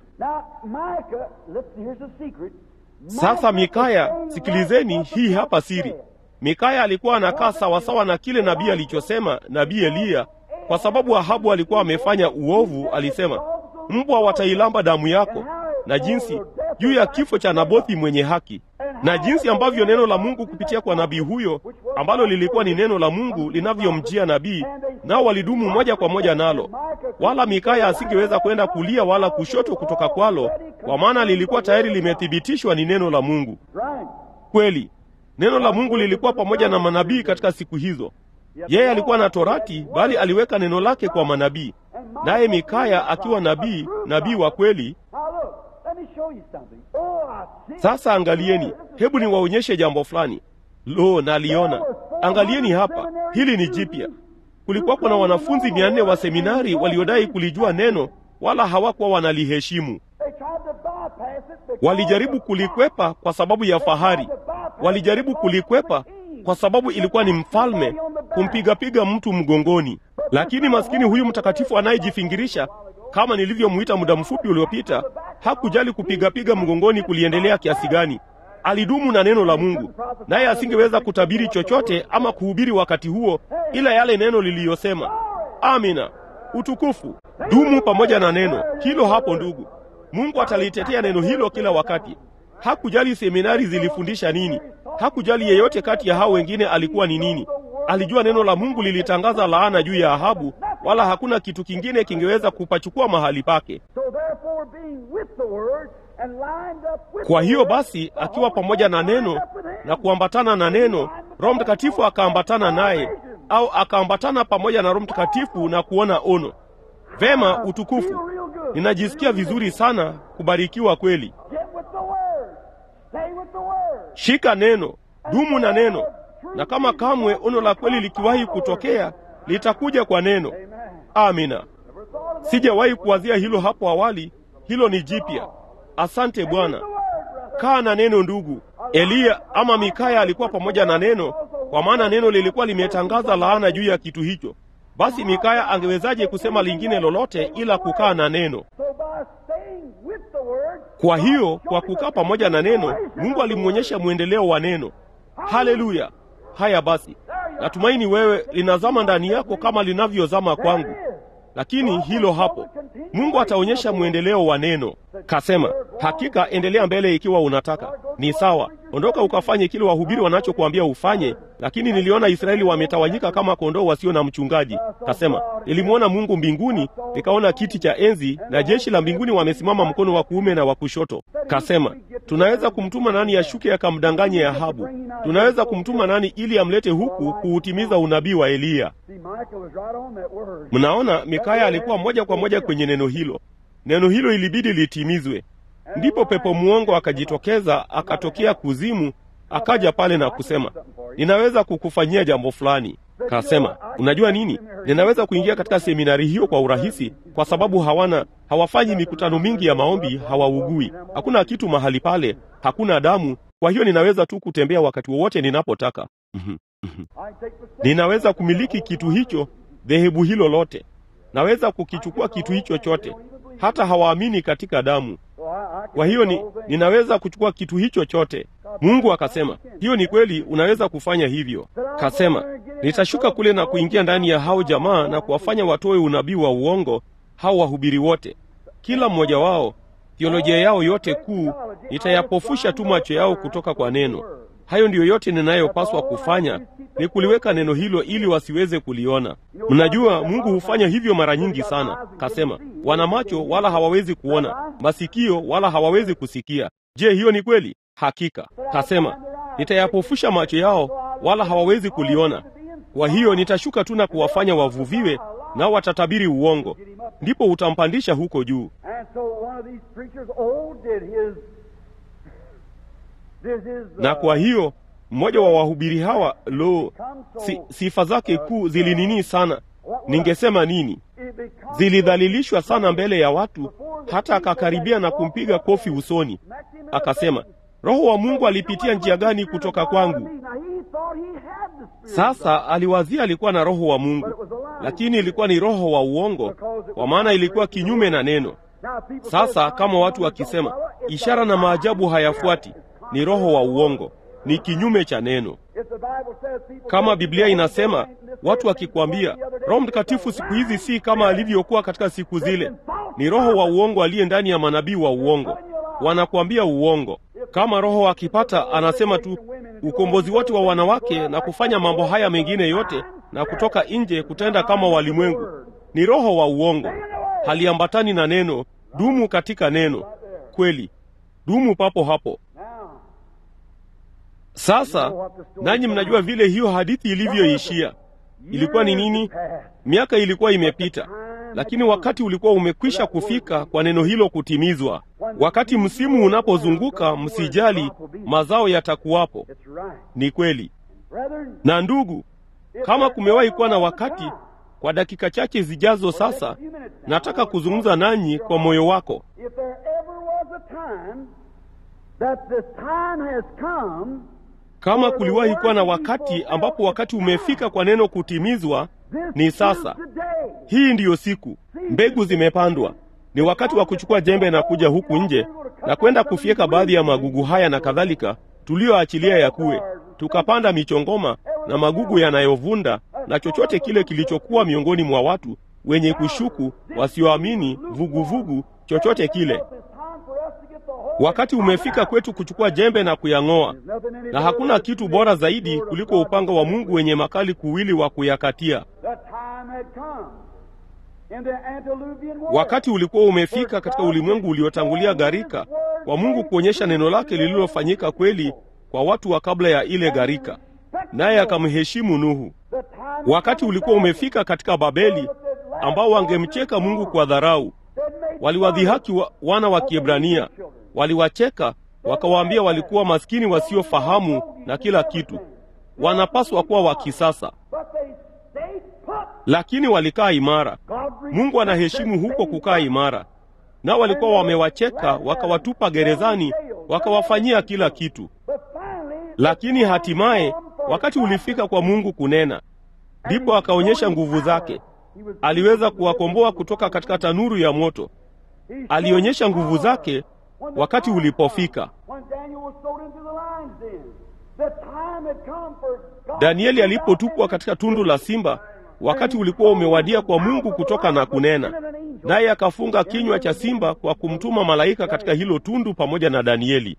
Speaker 1: Sasa Mikaya, sikilizeni hii hapa siri. Mikaya alikuwa anakaa sawasawa na kile nabii alichosema nabii Eliya, kwa sababu Ahabu alikuwa amefanya uovu. Alisema, mbwa watailamba damu yako, na jinsi juu ya kifo cha Nabothi mwenye haki, na jinsi ambavyo neno la Mungu kupitia kwa nabii huyo ambalo lilikuwa ni neno la Mungu linavyomjia nabii, nao walidumu moja kwa moja nalo, wala Mikaya asingeweza kwenda kulia wala kushoto kutoka kwalo, kwa maana lilikuwa tayari limethibitishwa ni neno la Mungu. Kweli neno la Mungu lilikuwa pamoja na manabii katika siku hizo. Yeye alikuwa na Torati, bali aliweka neno lake kwa manabii, naye Mikaya akiwa nabii, nabii wa kweli. Sasa angalieni, hebu niwaonyeshe jambo fulani. Lo, naliona. Angalieni hapa, hili ni jipya. Kulikuwapo na wanafunzi mia nne wa seminari waliodai kulijua neno, wala hawakuwa wanaliheshimu. Walijaribu kulikwepa kwa sababu ya fahari, walijaribu kulikwepa kwa sababu ilikuwa ni mfalme kumpigapiga mtu mgongoni. Lakini maskini huyu mtakatifu anayejifingirisha, kama nilivyomwita muda mfupi uliopita, hakujali kupigapiga mgongoni kuliendelea kiasi gani. Alidumu na neno la Mungu, naye asingeweza kutabiri chochote ama kuhubiri wakati huo, ila yale neno liliyosema. Amina, utukufu. Dumu pamoja na neno hilo hapo, ndugu. Mungu atalitetea neno hilo kila wakati. Hakujali seminari zilifundisha nini, hakujali yeyote kati ya hao wengine alikuwa ni nini. Alijua neno la Mungu lilitangaza laana juu ya Ahabu, wala hakuna kitu kingine kingeweza kupachukua mahali pake. Kwa hiyo basi, akiwa pamoja na neno na kuambatana na neno, Roho Mtakatifu akaambatana naye, au akaambatana pamoja na Roho Mtakatifu na kuona ono. Vema, utukufu. Ninajisikia vizuri sana, kubarikiwa kweli. Shika neno, dumu na neno, na kama kamwe ono la kweli likiwahi kutokea, litakuja kwa neno. Amina. Sijawahi kuwazia hilo hapo awali. Hilo ni jipya. Asante Bwana. Kaa na neno, ndugu. Eliya ama Mikaya alikuwa pamoja na neno, kwa maana neno lilikuwa limetangaza laana juu ya kitu hicho. Basi Mikaya angewezaje kusema lingine lolote ila kukaa na neno? Kwa hiyo, kwa kukaa pamoja na neno, Mungu alimwonyesha mwendeleo wa neno. Haleluya! Haya basi, natumaini wewe linazama ndani yako kama linavyozama kwangu. Lakini hilo hapo, Mungu ataonyesha mwendeleo wa neno. Kasema, hakika endelea mbele ikiwa unataka. Ni sawa, ondoka ukafanye kile wahubiri wanachokuambia ufanye. Lakini niliona Israeli wametawanyika kama kondoo wasio na mchungaji. Kasema, nilimwona Mungu mbinguni, nikaona kiti cha enzi na jeshi la mbinguni wamesimama mkono wa kuume na wa kushoto. Kasema, tunaweza kumtuma nani ashuke akamdanganye Ahabu? Tunaweza kumtuma nani ili amlete huku kuutimiza unabii wa Eliya? Mnaona, Mikaya alikuwa moja kwa moja kwenye neno hilo. Neno hilo ilibidi litimizwe. Ndipo pepo mwongo akajitokeza, akatokea kuzimu, akaja pale na kusema, ninaweza kukufanyia jambo fulani. Kasema, unajua nini, ninaweza kuingia katika seminari hiyo kwa urahisi, kwa sababu hawana hawafanyi mikutano mingi ya maombi, hawaugui, hakuna kitu mahali pale, hakuna damu. Kwa hiyo ninaweza tu kutembea wakati wowote ninapotaka. Ninaweza kumiliki kitu hicho, dhehebu hilo lote, naweza kukichukua kitu hicho chote. Hata hawaamini katika damu. Kwa hiyo ni, ninaweza kuchukua kitu hicho chote. Mungu akasema, hiyo ni kweli, unaweza kufanya hivyo. Kasema, nitashuka kule na kuingia ndani ya hao jamaa na kuwafanya watoe unabii wa uongo, hao wahubiri wote, kila mmoja wao, theolojia yao yote kuu, nitayapofusha tu macho yao kutoka kwa neno. Hayo ndiyo yote ninayopaswa kufanya, ni kuliweka neno hilo ili wasiweze kuliona. Mnajua Mungu hufanya hivyo mara nyingi sana. Kasema, wana macho wala hawawezi kuona, masikio wala hawawezi kusikia. Je, hiyo ni kweli? Hakika. Kasema, nitayapofusha macho yao wala hawawezi kuliona. Kwa hiyo nitashuka tu na kuwafanya wavuviwe, nao watatabiri uongo, ndipo utampandisha huko juu. Na kwa hiyo mmoja wa wahubiri hawa, lo, si, sifa zake kuu zilinini sana. Ningesema nini? Zilidhalilishwa sana mbele ya watu, hata akakaribia na kumpiga kofi usoni, akasema, Roho wa Mungu alipitia njia gani kutoka kwangu? Sasa aliwazia alikuwa na Roho wa Mungu, lakini ilikuwa ni roho wa uongo, kwa maana ilikuwa kinyume na neno. Sasa kama watu wakisema ishara na maajabu hayafuati, ni roho wa uongo, ni kinyume cha neno. Kama Biblia inasema, watu wakikwambia Roho Mtakatifu siku hizi si kama alivyokuwa katika siku zile, ni roho wa uongo aliye ndani ya manabii wa uongo, wanakuambia uongo. Kama Roho akipata anasema tu ukombozi wote wa wanawake na kufanya mambo haya mengine yote na kutoka nje kutenda kama walimwengu, ni roho wa uongo, haliambatani na neno. Dumu katika neno kweli, dumu papo hapo. Sasa nanyi mnajua vile hiyo hadithi ilivyoishia. Ilikuwa ni nini? Miaka ilikuwa imepita, lakini wakati ulikuwa umekwisha kufika kwa neno hilo kutimizwa. Wakati msimu unapozunguka, msijali, mazao yatakuwapo. Ni kweli. Na ndugu, kama kumewahi kuwa na wakati, kwa dakika chache zijazo sasa, nataka kuzungumza nanyi kwa moyo wako. Kama kuliwahi kuwa na wakati ambapo wakati umefika kwa neno kutimizwa, ni sasa. Hii ndiyo siku, mbegu zimepandwa. Ni wakati wa kuchukua jembe na kuja huku nje na kwenda kufyeka baadhi ya magugu haya na kadhalika tuliyoachilia yakuwe, tukapanda michongoma na magugu yanayovunda na chochote kile kilichokuwa miongoni mwa watu wenye kushuku, wasioamini, vuguvugu, chochote kile. Wakati umefika kwetu kuchukua jembe na kuyang'oa, na hakuna kitu bora zaidi kuliko upanga wa Mungu wenye makali kuwili wa kuyakatia. Wakati ulikuwa umefika katika ulimwengu uliotangulia gharika, kwa Mungu kuonyesha neno lake lililofanyika kweli kwa watu wa kabla ya ile gharika, naye akamheshimu Nuhu. Wakati ulikuwa umefika katika Babeli, ambao wangemcheka Mungu kwa dharau. Waliwadhihaki wa, wana wa Kiebrania, waliwacheka wakawaambia walikuwa maskini wasiofahamu na kila kitu, wanapaswa kuwa wa kisasa, lakini walikaa imara. Mungu anaheshimu huko kukaa imara, nao walikuwa wamewacheka, wakawatupa gerezani, wakawafanyia kila kitu. Lakini hatimaye wakati ulifika kwa Mungu kunena, ndipo akaonyesha nguvu zake. Aliweza kuwakomboa kutoka katika tanuru ya moto. Alionyesha nguvu zake wakati ulipofika. Danieli alipotupwa katika tundu la simba, wakati ulikuwa umewadia kwa Mungu kutoka na kunena, naye akafunga kinywa cha simba kwa kumtuma malaika katika hilo tundu pamoja na Danieli.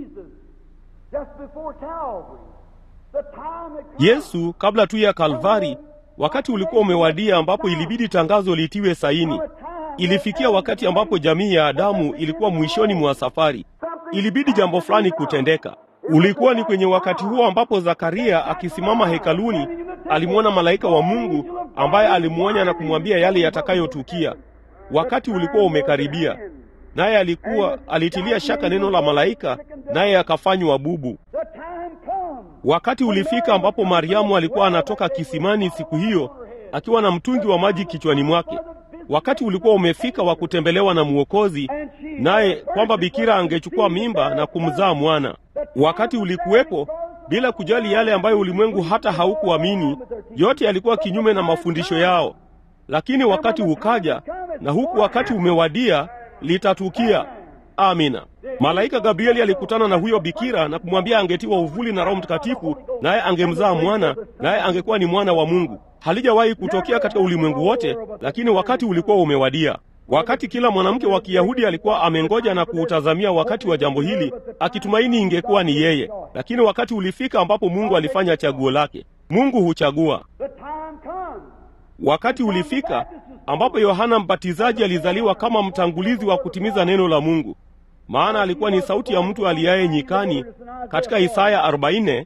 Speaker 1: Yesu kabla tu ya Kalvari, wakati ulikuwa umewadia ambapo ilibidi tangazo litiwe saini. Ilifikia wakati ambapo jamii ya Adamu ilikuwa mwishoni mwa safari. Ilibidi jambo fulani kutendeka. Ulikuwa ni kwenye wakati huo ambapo Zakaria akisimama hekaluni alimwona malaika wa Mungu ambaye alimwonya na kumwambia yale yatakayotukia. Wakati ulikuwa umekaribia, naye alikuwa alitilia shaka neno la malaika, naye akafanywa bubu. Wakati ulifika ambapo Mariamu alikuwa anatoka kisimani siku hiyo akiwa na mtungi wa maji kichwani mwake. Wakati ulikuwa umefika wa kutembelewa na Mwokozi, naye kwamba bikira angechukua mimba na kumzaa mwana. Wakati ulikuwepo, bila kujali yale ambayo ulimwengu hata haukuamini. Yote yalikuwa kinyume na mafundisho yao, lakini wakati ukaja, na huku wakati umewadia, litatukia. Amina. Malaika Gabrieli alikutana na huyo bikira na kumwambia angetiwa uvuli na Roho Mtakatifu, naye angemzaa mwana, naye angekuwa ni mwana wa Mungu. Halijawahi kutokea katika ulimwengu wote, lakini wakati ulikuwa umewadia. Wakati kila mwanamke wa Kiyahudi alikuwa amengoja na kuutazamia wakati wa jambo hili, akitumaini ingekuwa ni yeye, lakini wakati ulifika ambapo Mungu alifanya chaguo lake. Mungu huchagua. Wakati ulifika ambapo Yohana Mbatizaji alizaliwa kama mtangulizi wa kutimiza neno la Mungu, maana alikuwa ni sauti ya mtu aliaye nyikani katika Isaya 40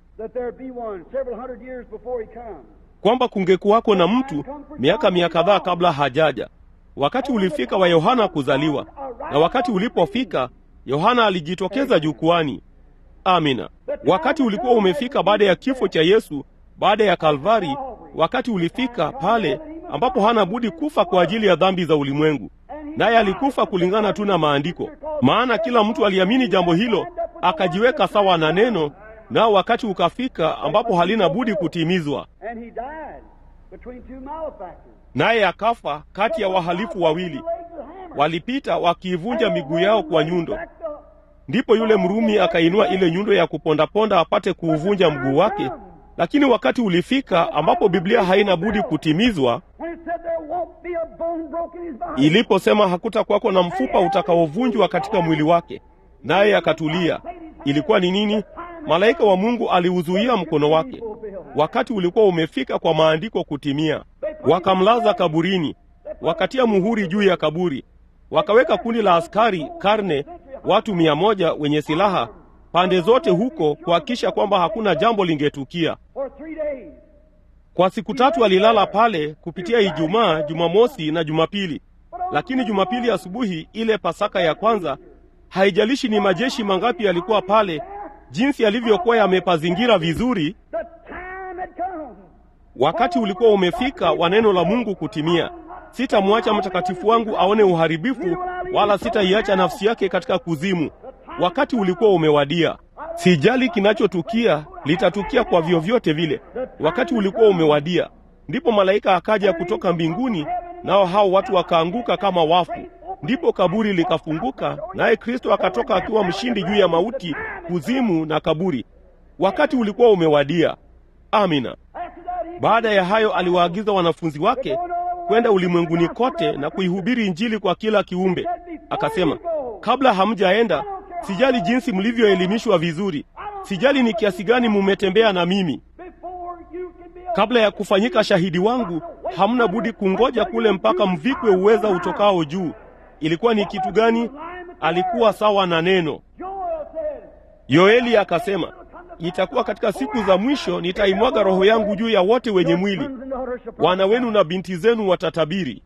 Speaker 1: kwamba kungekuwako na mtu miaka mia kadhaa kabla hajaja. Wakati ulifika wa Yohana kuzaliwa, na wakati ulipofika Yohana alijitokeza jukwani. Amina. Wakati ulikuwa umefika baada ya kifo cha Yesu, baada ya Kalvari, wakati ulifika pale ambapo hana budi kufa kwa ajili ya dhambi za ulimwengu, naye alikufa kulingana tu na maandiko, maana kila mtu aliamini jambo hilo, akajiweka sawa na neno, nao wakati ukafika ambapo halina budi kutimizwa, naye akafa kati ya wahalifu wawili, walipita wakiivunja miguu yao kwa nyundo. Ndipo yule Mrumi akainua ile nyundo ya kupondaponda apate kuuvunja mguu wake. Lakini wakati ulifika ambapo Biblia haina budi kutimizwa, iliposema hakutakuwako na mfupa utakaovunjwa katika mwili wake, naye akatulia. Ilikuwa ni nini? Malaika wa Mungu aliuzuia mkono wake. Wakati ulikuwa umefika kwa maandiko kutimia. Wakamlaza kaburini, wakatia muhuri juu ya kaburi, wakaweka kundi la askari karne, watu mia moja wenye silaha pande zote huko kuhakikisha kwamba hakuna jambo lingetukia. Kwa siku tatu alilala pale kupitia Ijumaa, Jumamosi na Jumapili. Lakini Jumapili asubuhi, ile Pasaka ya kwanza, haijalishi ni majeshi mangapi yalikuwa pale, jinsi yalivyokuwa yamepazingira vizuri, wakati ulikuwa umefika wa neno la Mungu kutimia. Sitamwacha mtakatifu wangu aone uharibifu, wala sitaiacha nafsi yake katika kuzimu. Wakati ulikuwa umewadia. Sijali kinachotukia, litatukia kwa vyovyote vile. Wakati ulikuwa umewadia. Ndipo malaika akaja kutoka mbinguni, nao hao watu wakaanguka kama wafu. Ndipo kaburi likafunguka, naye Kristo akatoka akiwa mshindi juu ya mauti, kuzimu na kaburi. Wakati ulikuwa umewadia. Amina. Baada ya hayo, aliwaagiza wanafunzi wake kwenda ulimwenguni kote na kuihubiri Injili kwa kila kiumbe. Akasema, kabla hamjaenda, sijali jinsi mlivyoelimishwa vizuri, sijali ni kiasi gani mumetembea na mimi kabla ya kufanyika shahidi wangu, hamna budi kungoja kule mpaka mvikwe uweza utokao juu. Ilikuwa ni kitu gani? Alikuwa sawa na neno. Yoeli akasema, itakuwa katika siku za mwisho nitaimwaga roho yangu juu ya wote wenye mwili, wana wenu na binti zenu watatabiri.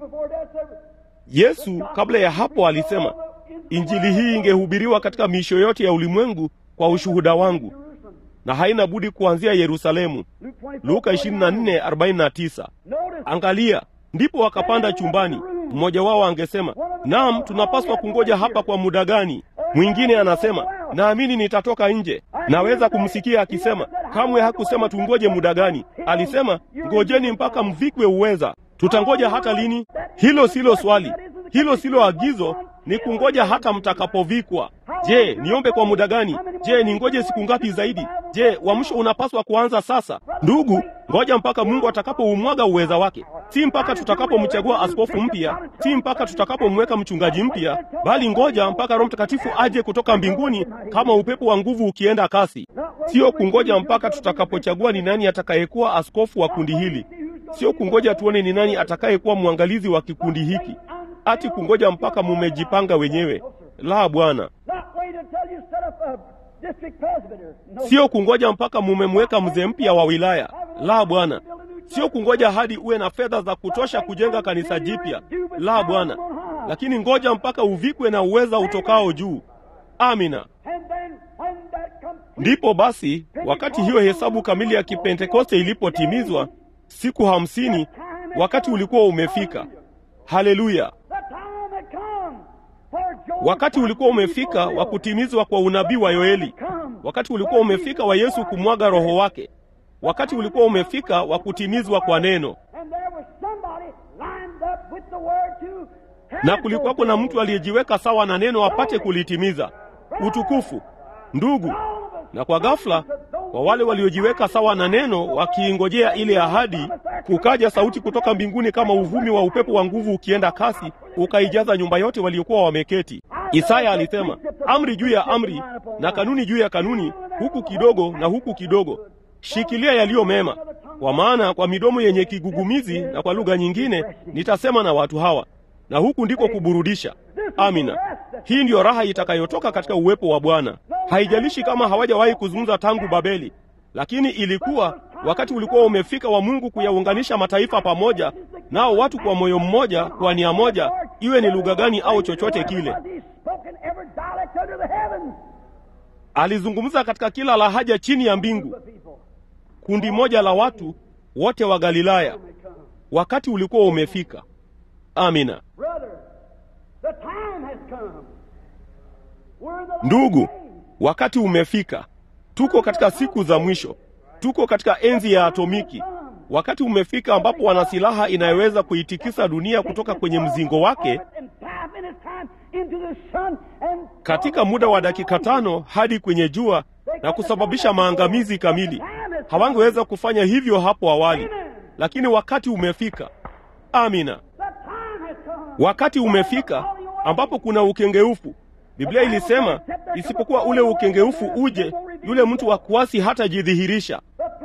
Speaker 1: Yesu kabla ya hapo alisema, injili hii ingehubiriwa katika miisho yote ya ulimwengu kwa ushuhuda wangu na haina budi kuanzia Yerusalemu. Luka 24:49. Angalia, ndipo wakapanda chumbani. Mmoja wao angesema, naam, tunapaswa kungoja hapa kwa muda gani? Mwingine anasema, naamini nitatoka nje. Naweza kumsikia akisema, kamwe hakusema tungoje muda gani. Alisema, ngojeni mpaka mvikwe uweza. Tutangoja hata lini? Hilo silo swali, hilo silo agizo, ni kungoja hata mtakapovikwa. Je, niombe kwa muda gani? Je, ningoje siku ngapi zaidi? Je, uamsho unapaswa kuanza sasa? Ndugu, ngoja mpaka Mungu atakapoumwaga uweza wake, si mpaka tutakapomchagua askofu mpya, si mpaka tutakapomweka mchungaji mpya, bali ngoja mpaka Roho Mtakatifu aje kutoka mbinguni kama upepo wa nguvu ukienda kasi. Sio kungoja mpaka tutakapochagua ni nani atakayekuwa askofu wa kundi hili, sio kungoja tuone ni nani atakayekuwa mwangalizi wa kikundi hiki, ati kungoja mpaka mumejipanga wenyewe. La, Bwana, sio kungoja mpaka mumemweka mzee mpya wa wilaya. La, Bwana, sio kungoja hadi uwe na fedha za kutosha kujenga kanisa jipya. La, Bwana, lakini ngoja mpaka uvikwe na uweza utokao juu. Amina. Ndipo basi, wakati hiyo hesabu kamili ya Kipentekoste ilipotimizwa, siku hamsini, wakati ulikuwa umefika. Haleluya! Wakati ulikuwa umefika wa kutimizwa kwa unabii wa Yoeli. Wakati ulikuwa umefika wa Yesu kumwaga roho wake. Wakati ulikuwa umefika wa kutimizwa kwa neno. Na kulikuwako na mtu aliyejiweka sawa na neno apate kulitimiza. Utukufu, ndugu! Na kwa ghafla, kwa wale waliojiweka sawa na neno wakiingojea ile ahadi, kukaja sauti kutoka mbinguni kama uvumi wa upepo wa nguvu ukienda kasi, ukaijaza nyumba yote waliokuwa wameketi. Isaya alisema, amri juu ya amri na kanuni juu ya kanuni, huku kidogo na huku kidogo. Shikilia yaliyo mema, kwa maana kwa midomo yenye kigugumizi na kwa lugha nyingine nitasema na watu hawa, na huku ndiko kuburudisha. Amina. Hii ndiyo raha itakayotoka katika uwepo wa Bwana. Haijalishi kama hawajawahi kuzungumza tangu Babeli, lakini ilikuwa wakati ulikuwa umefika wa Mungu kuyaunganisha mataifa pamoja, nao watu kwa moyo mmoja, kwa nia moja, iwe ni lugha gani au chochote kile. Alizungumza katika kila lahaja chini ya mbingu. Kundi moja la watu wote wa Galilaya. Wakati ulikuwa umefika. Amina. Ndugu, wakati umefika. Tuko katika siku za mwisho, tuko katika enzi ya atomiki. Wakati umefika ambapo wana silaha inayoweza kuitikisa dunia kutoka kwenye mzingo wake katika muda wa dakika tano hadi kwenye jua na kusababisha maangamizi kamili. Hawangeweza kufanya hivyo hapo awali, lakini wakati umefika. Amina. Wakati umefika ambapo kuna ukengeufu. Biblia ilisema isipokuwa ule ukengeufu uje, yule mtu wa kuasi hatajidhihirisha.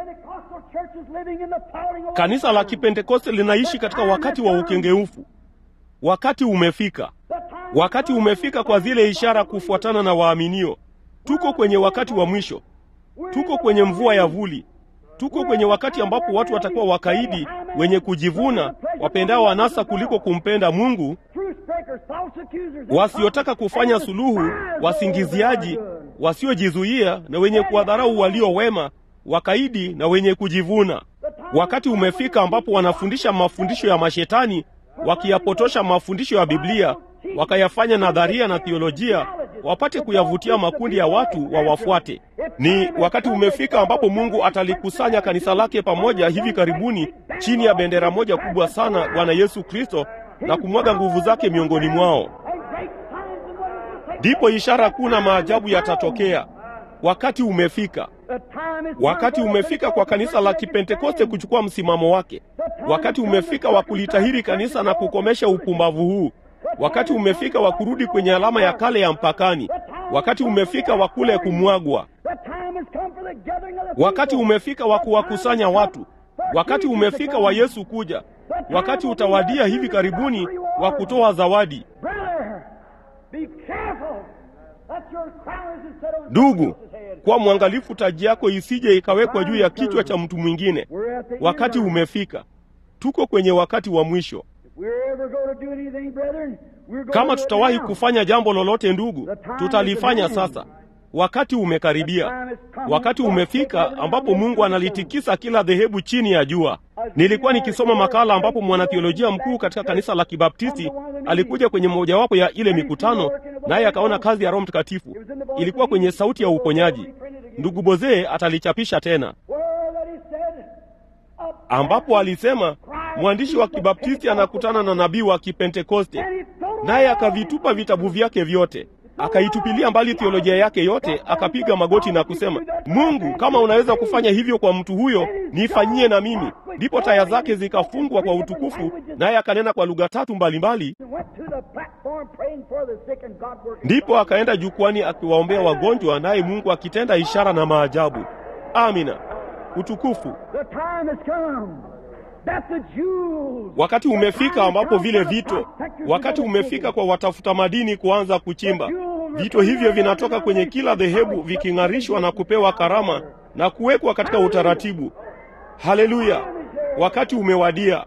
Speaker 1: Kanisa la Kipentekoste linaishi katika wakati wa ukengeufu. Wakati umefika. Wakati umefika kwa zile ishara kufuatana na waaminio. Tuko kwenye wakati wa mwisho. Tuko kwenye mvua ya vuli. Tuko kwenye wakati ambapo watu watakuwa wakaidi, wenye kujivuna, wapendao anasa kuliko kumpenda Mungu, wasiotaka kufanya suluhu, wasingiziaji, wasiojizuia na wenye kuwadharau walio wema, wakaidi na wenye kujivuna. Wakati umefika ambapo wanafundisha mafundisho ya mashetani, wakiyapotosha mafundisho ya Biblia, wakayafanya nadharia na theolojia, wapate kuyavutia makundi ya watu wawafuate. Ni wakati umefika ambapo Mungu atalikusanya kanisa lake pamoja hivi karibuni chini ya bendera moja kubwa sana, Bwana Yesu Kristo, na kumwaga nguvu zake miongoni mwao. Ndipo ishara kuu na maajabu yatatokea. Wakati umefika. Wakati umefika kwa kanisa la Kipentekoste kuchukua msimamo wake. Wakati umefika wa kulitahiri kanisa na kukomesha upumbavu huu. Wakati umefika wa kurudi kwenye alama ya kale ya mpakani. Wakati umefika wa kule kumwagwa. Wakati umefika wa kuwakusanya watu. Wakati umefika wa Yesu kuja. Wakati utawadia hivi karibuni wa kutoa zawadi. Ndugu, kwa mwangalifu, taji yako isije ikawekwa juu ya kichwa cha mtu mwingine. Wakati umefika. Tuko kwenye wakati wa mwisho. Kama tutawahi kufanya jambo lolote, ndugu, tutalifanya sasa. Wakati umekaribia. Wakati umefika ambapo Mungu analitikisa kila dhehebu chini ya jua. Nilikuwa nikisoma makala ambapo mwanatheolojia mkuu katika kanisa la Kibaptisti alikuja kwenye mojawapo ya ile mikutano, naye akaona kazi ya Roho Mtakatifu. Ilikuwa kwenye sauti ya uponyaji. Ndugu Bozee atalichapisha tena, ambapo alisema mwandishi wa Kibaptisti anakutana na nabii wa Kipentekoste, naye akavitupa vitabu vyake vyote akaitupilia mbali theolojia yake yote, akapiga magoti na kusema, Mungu, kama unaweza kufanya hivyo kwa mtu huyo, nifanyie na mimi. Ndipo taya zake zikafungwa kwa utukufu, naye akanena kwa lugha tatu mbalimbali. Ndipo akaenda jukwani akiwaombea wagonjwa, naye Mungu akitenda ishara na maajabu. Amina, utukufu Wakati umefika ambapo vile vito, wakati umefika kwa watafuta madini kuanza kuchimba. Vito hivyo vinatoka kwenye kila dhehebu viking'arishwa na kupewa karama na kuwekwa katika utaratibu. Haleluya! Wakati umewadia,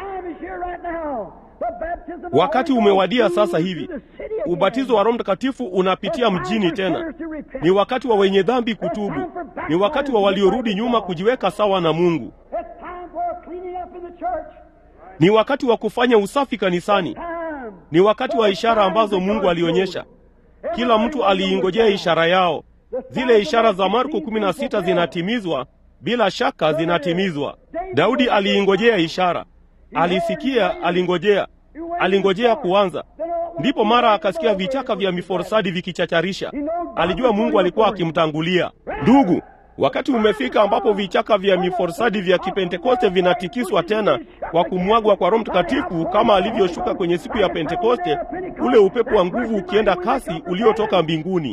Speaker 1: wakati umewadia sasa hivi. Ubatizo wa Roho Mtakatifu unapitia mjini tena. Ni wakati wa wenye dhambi kutubu, ni wakati wa waliorudi nyuma kujiweka sawa na Mungu. Ni wakati wa kufanya usafi kanisani. Ni wakati wa ishara ambazo Mungu alionyesha. Kila mtu aliingojea ishara yao. Zile ishara za Marko 16 zinatimizwa, bila shaka zinatimizwa. Daudi aliingojea ishara, alisikia, alingojea, alingojea kuanza. Ndipo mara akasikia vichaka vya miforsadi vikichacharisha. Alijua Mungu alikuwa akimtangulia. Ndugu, wakati umefika ambapo vichaka vya miforsadi vya Kipentekoste vinatikiswa tena kwa kumwagwa kwa Roho Mtakatifu kama alivyoshuka kwenye siku ya Pentekoste, ule upepo wa nguvu ukienda kasi uliotoka mbinguni.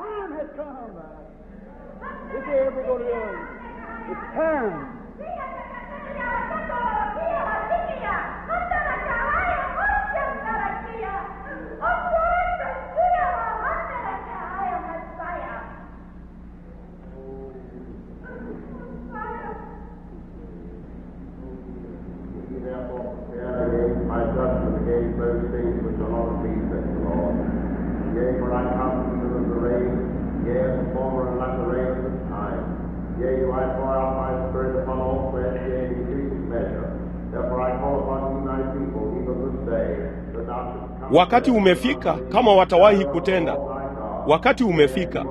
Speaker 1: Wakati umefika kama watawahi kutenda. Wakati umefika.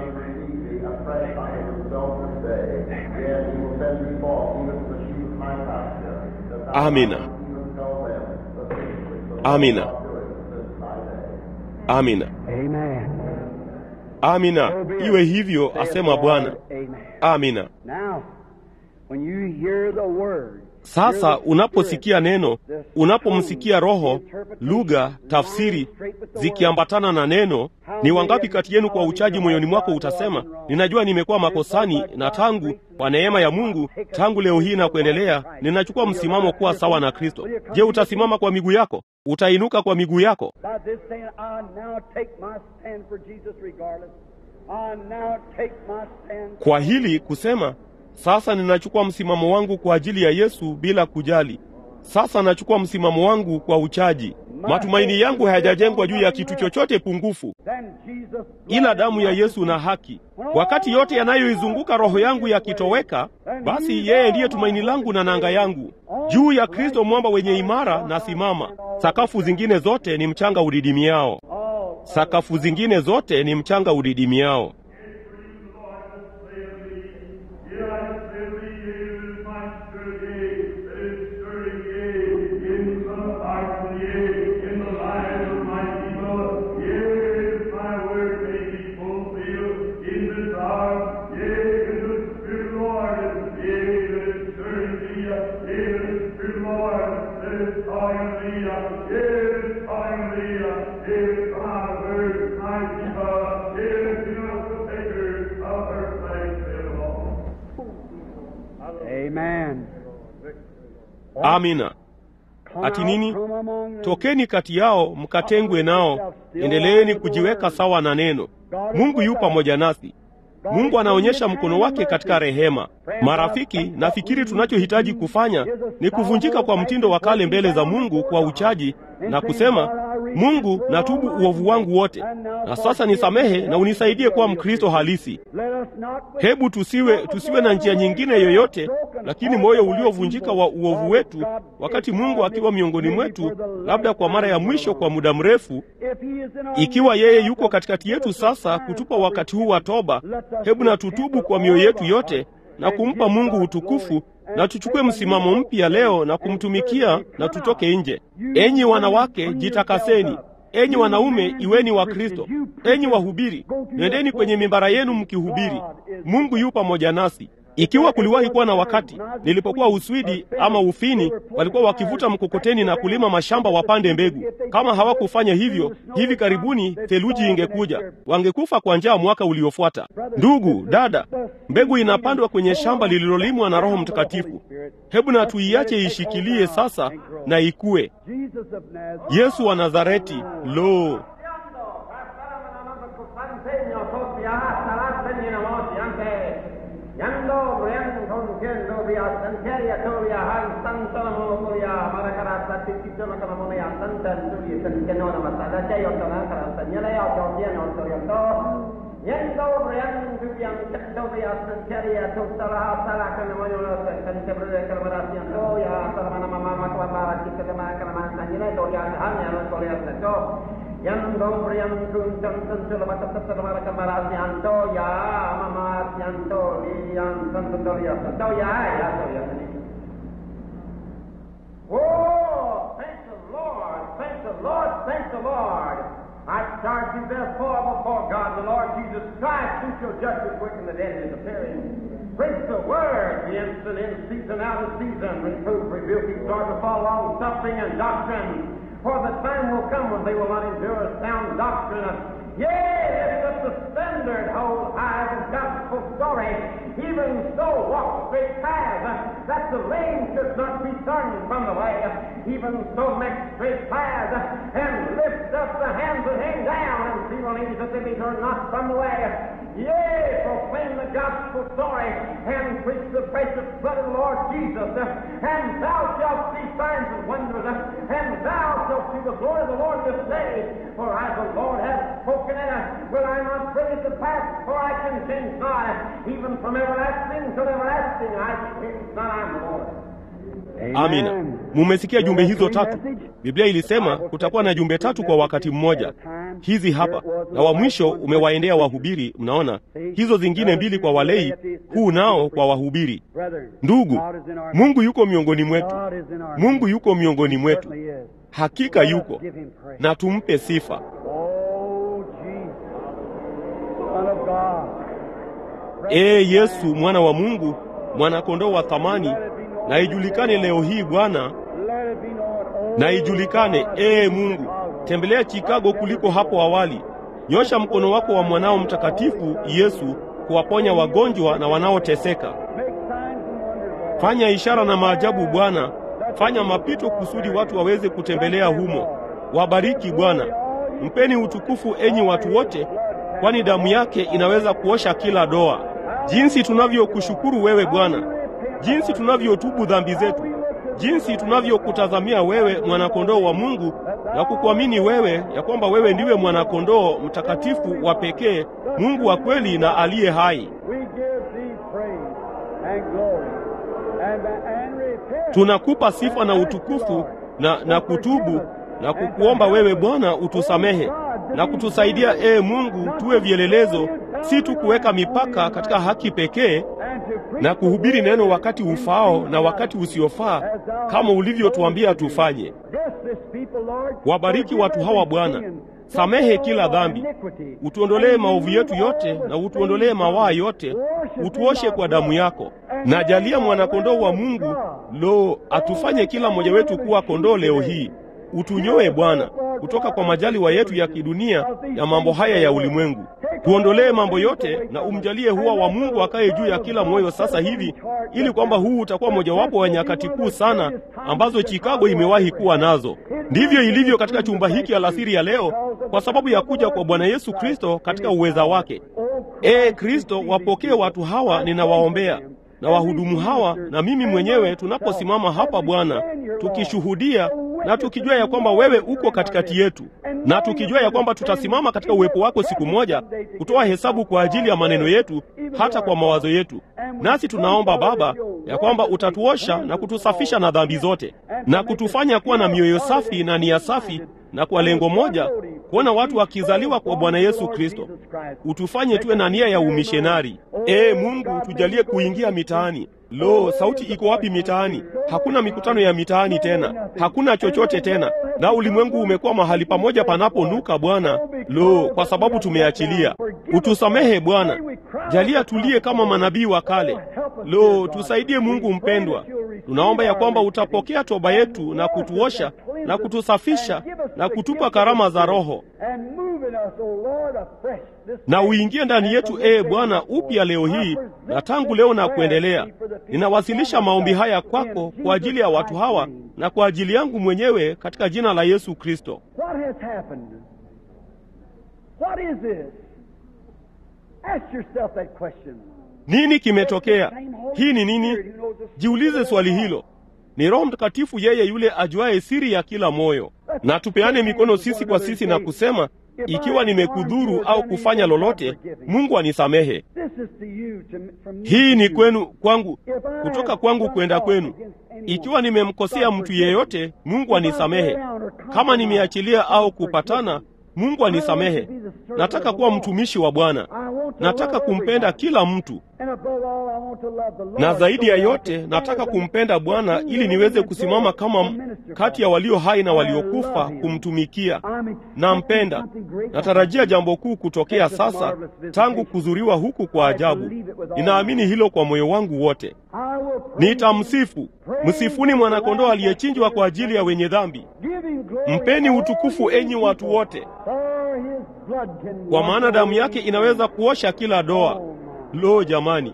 Speaker 1: Amina. Amina. Amina. Amina. Iwe hivyo asema Bwana. Amina. Sasa unaposikia neno, unapomsikia Roho, lugha, tafsiri zikiambatana na neno, ni wangapi kati yenu kwa uchaji moyoni mwako utasema, ninajua nimekuwa makosani, na tangu kwa neema ya Mungu, tangu leo hii na kuendelea, ninachukua msimamo kuwa sawa na Kristo. Je, utasimama kwa miguu yako? Utainuka kwa miguu yako? Kwa hili kusema sasa ninachukua msimamo wangu kwa ajili ya Yesu bila kujali. Sasa nachukua msimamo wangu kwa uchaji. Matumaini yangu hayajajengwa juu ya kitu chochote pungufu, ila damu ya Yesu na haki. Wakati yote yanayoizunguka roho yangu yakitoweka, basi yeye ndiye tumaini langu na nanga yangu. Juu ya Kristo mwamba wenye imara na simama. Sakafu zingine zote ni mchanga udidimiao. Sakafu zingine zote ni mchanga udidimiao.
Speaker 3: Amen.
Speaker 1: Amina. Ati nini? Tokeni kati yao mkatengwe nao, endeleeni kujiweka sawa na neno. Mungu yu pamoja nasi. Mungu anaonyesha mkono wake katika rehema. Marafiki, nafikiri tunachohitaji kufanya ni kuvunjika kwa mtindo wa kale mbele za Mungu kwa uchaji na kusema, Mungu, natubu uovu wangu wote, na sasa nisamehe na unisaidie kuwa Mkristo halisi. Hebu tusiwe tusiwe na njia nyingine yoyote, lakini moyo uliovunjika wa uovu wetu, wakati Mungu akiwa miongoni mwetu, labda kwa mara ya mwisho kwa muda mrefu. Ikiwa yeye yuko katikati yetu sasa kutupa wakati huu wa toba, hebu na tutubu kwa mioyo yetu yote na kumpa Mungu utukufu na tuchukue msimamo mpya leo na kumtumikia na tutoke nje. Enyi wanawake, jitakaseni. Enyi wanaume, iweni wa Kristo. Enyi wahubiri, nendeni kwenye mimbara yenu mkihubiri. Mungu yu pamoja nasi. Ikiwa kuliwahi kuwa na wakati nilipokuwa Uswidi ama Ufini, walikuwa wakivuta mkokoteni na kulima mashamba wapande mbegu. Kama hawakufanya hivyo, hivi karibuni theluji ingekuja, wangekufa kwa njaa mwaka uliofuata. Ndugu dada, mbegu inapandwa kwenye shamba lililolimwa na Roho Mtakatifu. Hebu na tuiache ishikilie sasa na ikue. Yesu wa Nazareti, lo
Speaker 4: Yando, Brian, Contiendo, Via Santeria, Toria, Han, Santa Monopolia, Maracarata, Tiziano, Canamonia, Santa Giulia, Santianona, Masada, Jay, Otona, Carastagnola, Otoniano, Toriato, Yendo, Brian, Vivian, Tendo, Via Santeria, Tostara, Sara, Canamonia, Santeria, Calamaratia, Toya, Salamana, Mama, Clamara, Kikama, Calamantagnola, Toria, Han, Toria, Santo, Yando, Brian, Kuntan, Santula, Matata, Maracamarasi, Anto, Ya, Mama, Yanto, Lian, Santo, Toria, Santo, Ya, Ya, Toria, Oh, thank the Lord, thank the Lord, thank the Lord. I charge you therefore before God, the Lord Jesus Christ, who shall judge the quick and the dead in his appearing. Preach the word, the instant in season, out of season, reproof, rebuke, exhort, to fall long suffering and doctrine. For the time will come when they will not endure sound doctrine. Yea, if the standard hold high the gospel story, even so walk straight paths, that the lame should not be turned from the way. Even so make straight paths, and lift up the hands that hang down, and see the ladies that they be turned not from the way. Yea, proclaim the gospel story, and preach the precious blood of the Lord Jesus, and thou shalt see signs and wonders, and thou shalt see the glory of the Lord this day. For as the Lord hath spoken it, will I not bring it to pass? For I can change not, even from everlasting to everlasting, I change not, I'm the Lord.
Speaker 1: Amina. Mumesikia jumbe hizo tatu. Biblia ilisema kutakuwa na jumbe tatu kwa wakati mmoja. Hizi hapa, na wa mwisho umewaendea wahubiri. Mnaona hizo zingine mbili kwa walei, huu nao kwa wahubiri. Ndugu, Mungu yuko miongoni mwetu. Mungu yuko miongoni mwetu, hakika yuko, na tumpe sifa.
Speaker 3: Oh, Jesus, Son of God.
Speaker 1: Ee Yesu, mwana wa Mungu, mwanakondoo wa thamani, na ijulikane leo hii Bwana,
Speaker 3: Let it be known, oh,
Speaker 1: na ijulikane ee Mungu. Tembelea Chicago kuliko hapo awali. Nyosha mkono wako wa mwanao mtakatifu Yesu kuwaponya wagonjwa na wanaoteseka.
Speaker 3: make signs and wonders, Lord.
Speaker 1: Fanya ishara na maajabu Bwana, fanya mapito kusudi watu waweze kutembelea humo. Wabariki Bwana, mpeni utukufu enyi watu wote, kwani damu yake inaweza kuosha kila doa. Jinsi tunavyokushukuru wewe Bwana, jinsi tunavyotubu dhambi zetu, jinsi tunavyokutazamia wewe mwanakondoo wa Mungu na kukuamini wewe ya kwamba wewe ndiwe mwanakondoo mtakatifu wa pekee, Mungu wa kweli na aliye hai.
Speaker 3: We give thee praise and glory and, and repent.
Speaker 1: Tunakupa sifa na utukufu na, na kutubu na kukuomba wewe Bwana utusamehe. na kutusaidia, ee Mungu, tuwe vielelezo, si tu kuweka mipaka katika haki pekee na kuhubiri neno wakati ufaao na wakati usiofaa kama ulivyotuambia tufanye. Wabariki watu hawa Bwana, samehe kila dhambi, utuondolee maovu yetu yote na utuondolee mawaa yote, utuoshe kwa damu yako, na jalia mwanakondoo wa Mungu lo atufanye kila mmoja wetu kuwa kondoo leo hii. Utunyoe Bwana kutoka kwa majaliwa yetu ya kidunia ya mambo haya ya ulimwengu. Tuondolee mambo yote na umjalie huwa wa Mungu akaye juu ya kila moyo sasa hivi, ili kwamba huu utakuwa mojawapo wa nyakati kuu sana ambazo Chicago imewahi kuwa nazo. Ndivyo ilivyo katika chumba hiki alasiri ya leo, kwa sababu ya kuja kwa Bwana Yesu Kristo katika uweza wake. Ee Kristo, wapokee watu hawa, ninawaombea na wahudumu hawa na mimi mwenyewe tunaposimama hapa Bwana, tukishuhudia na tukijua ya kwamba wewe uko katikati yetu, na tukijua ya kwamba tutasimama katika uwepo wako siku moja kutoa hesabu kwa ajili ya maneno yetu, hata kwa mawazo yetu. Nasi tunaomba Baba ya kwamba utatuosha na kutusafisha na dhambi zote na kutufanya kuwa na mioyo safi na nia safi na kwa lengo moja kuona watu wakizaliwa kwa Bwana Yesu Kristo. Utufanye tuwe na nia ya umishenari. Ee Mungu, tujalie kuingia mitaani. Lo, sauti iko wapi mitaani? Hakuna mikutano ya mitaani tena, hakuna chochote tena, na ulimwengu umekuwa mahali pamoja panaponuka Bwana. Lo, kwa sababu tumeachilia. Utusamehe Bwana, jalia tulie kama manabii wa kale. Lo, tusaidie Mungu mpendwa, tunaomba ya kwamba utapokea toba yetu na kutuosha na kutusafisha na kutupa karama za Roho na uingie ndani yetu, ee Bwana, upya leo hii na tangu leo na kuendelea. Ninawasilisha maombi haya kwako kwa ajili ya watu hawa na kwa ajili yangu mwenyewe katika jina la Yesu Kristo. Nini kimetokea? Hii ni nini? Jiulize swali hilo. Ni Roho Mtakatifu, yeye yule ajuaye siri ya kila moyo. Na tupeane mikono sisi kwa sisi na kusema, ikiwa nimekudhuru au kufanya lolote, Mungu anisamehe. Hii ni kwenu kwangu, kutoka kwangu kwenda kwenu. Ikiwa nimemkosea mtu yeyote, Mungu anisamehe. Kama nimeachilia au kupatana, Mungu anisamehe. Nataka kuwa mtumishi wa Bwana. Nataka kumpenda kila mtu, na zaidi ya yote nataka kumpenda Bwana ili niweze kusimama kama kati ya walio hai na waliokufa kumtumikia. Nampenda. Natarajia jambo kuu kutokea sasa, tangu kuzuriwa huku kwa ajabu. Ninaamini hilo kwa moyo wangu wote. Nitamsifu. Msifuni mwanakondoo aliyechinjwa kwa ajili ya wenye dhambi. Mpeni utukufu, enyi watu wote, kwa maana damu yake inaweza kuosha kila doa. Lo, jamani!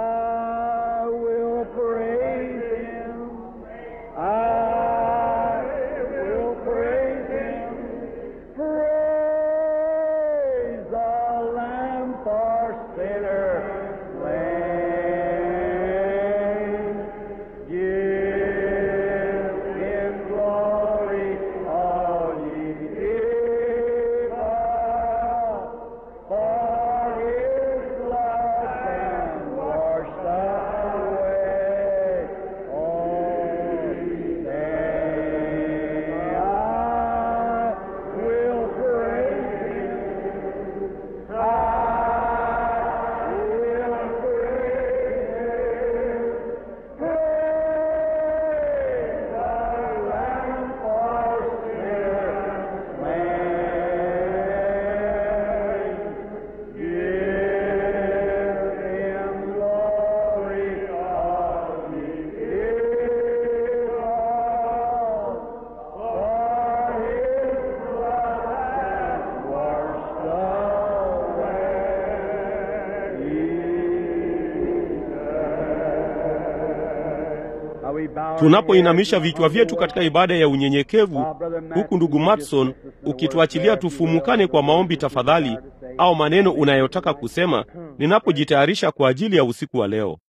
Speaker 1: Tunapoinamisha vichwa vyetu katika ibada ya unyenyekevu, huku ndugu Matson ukituachilia tufumukane kwa maombi tafadhali, au maneno unayotaka kusema, ninapojitayarisha kwa ajili ya usiku wa leo.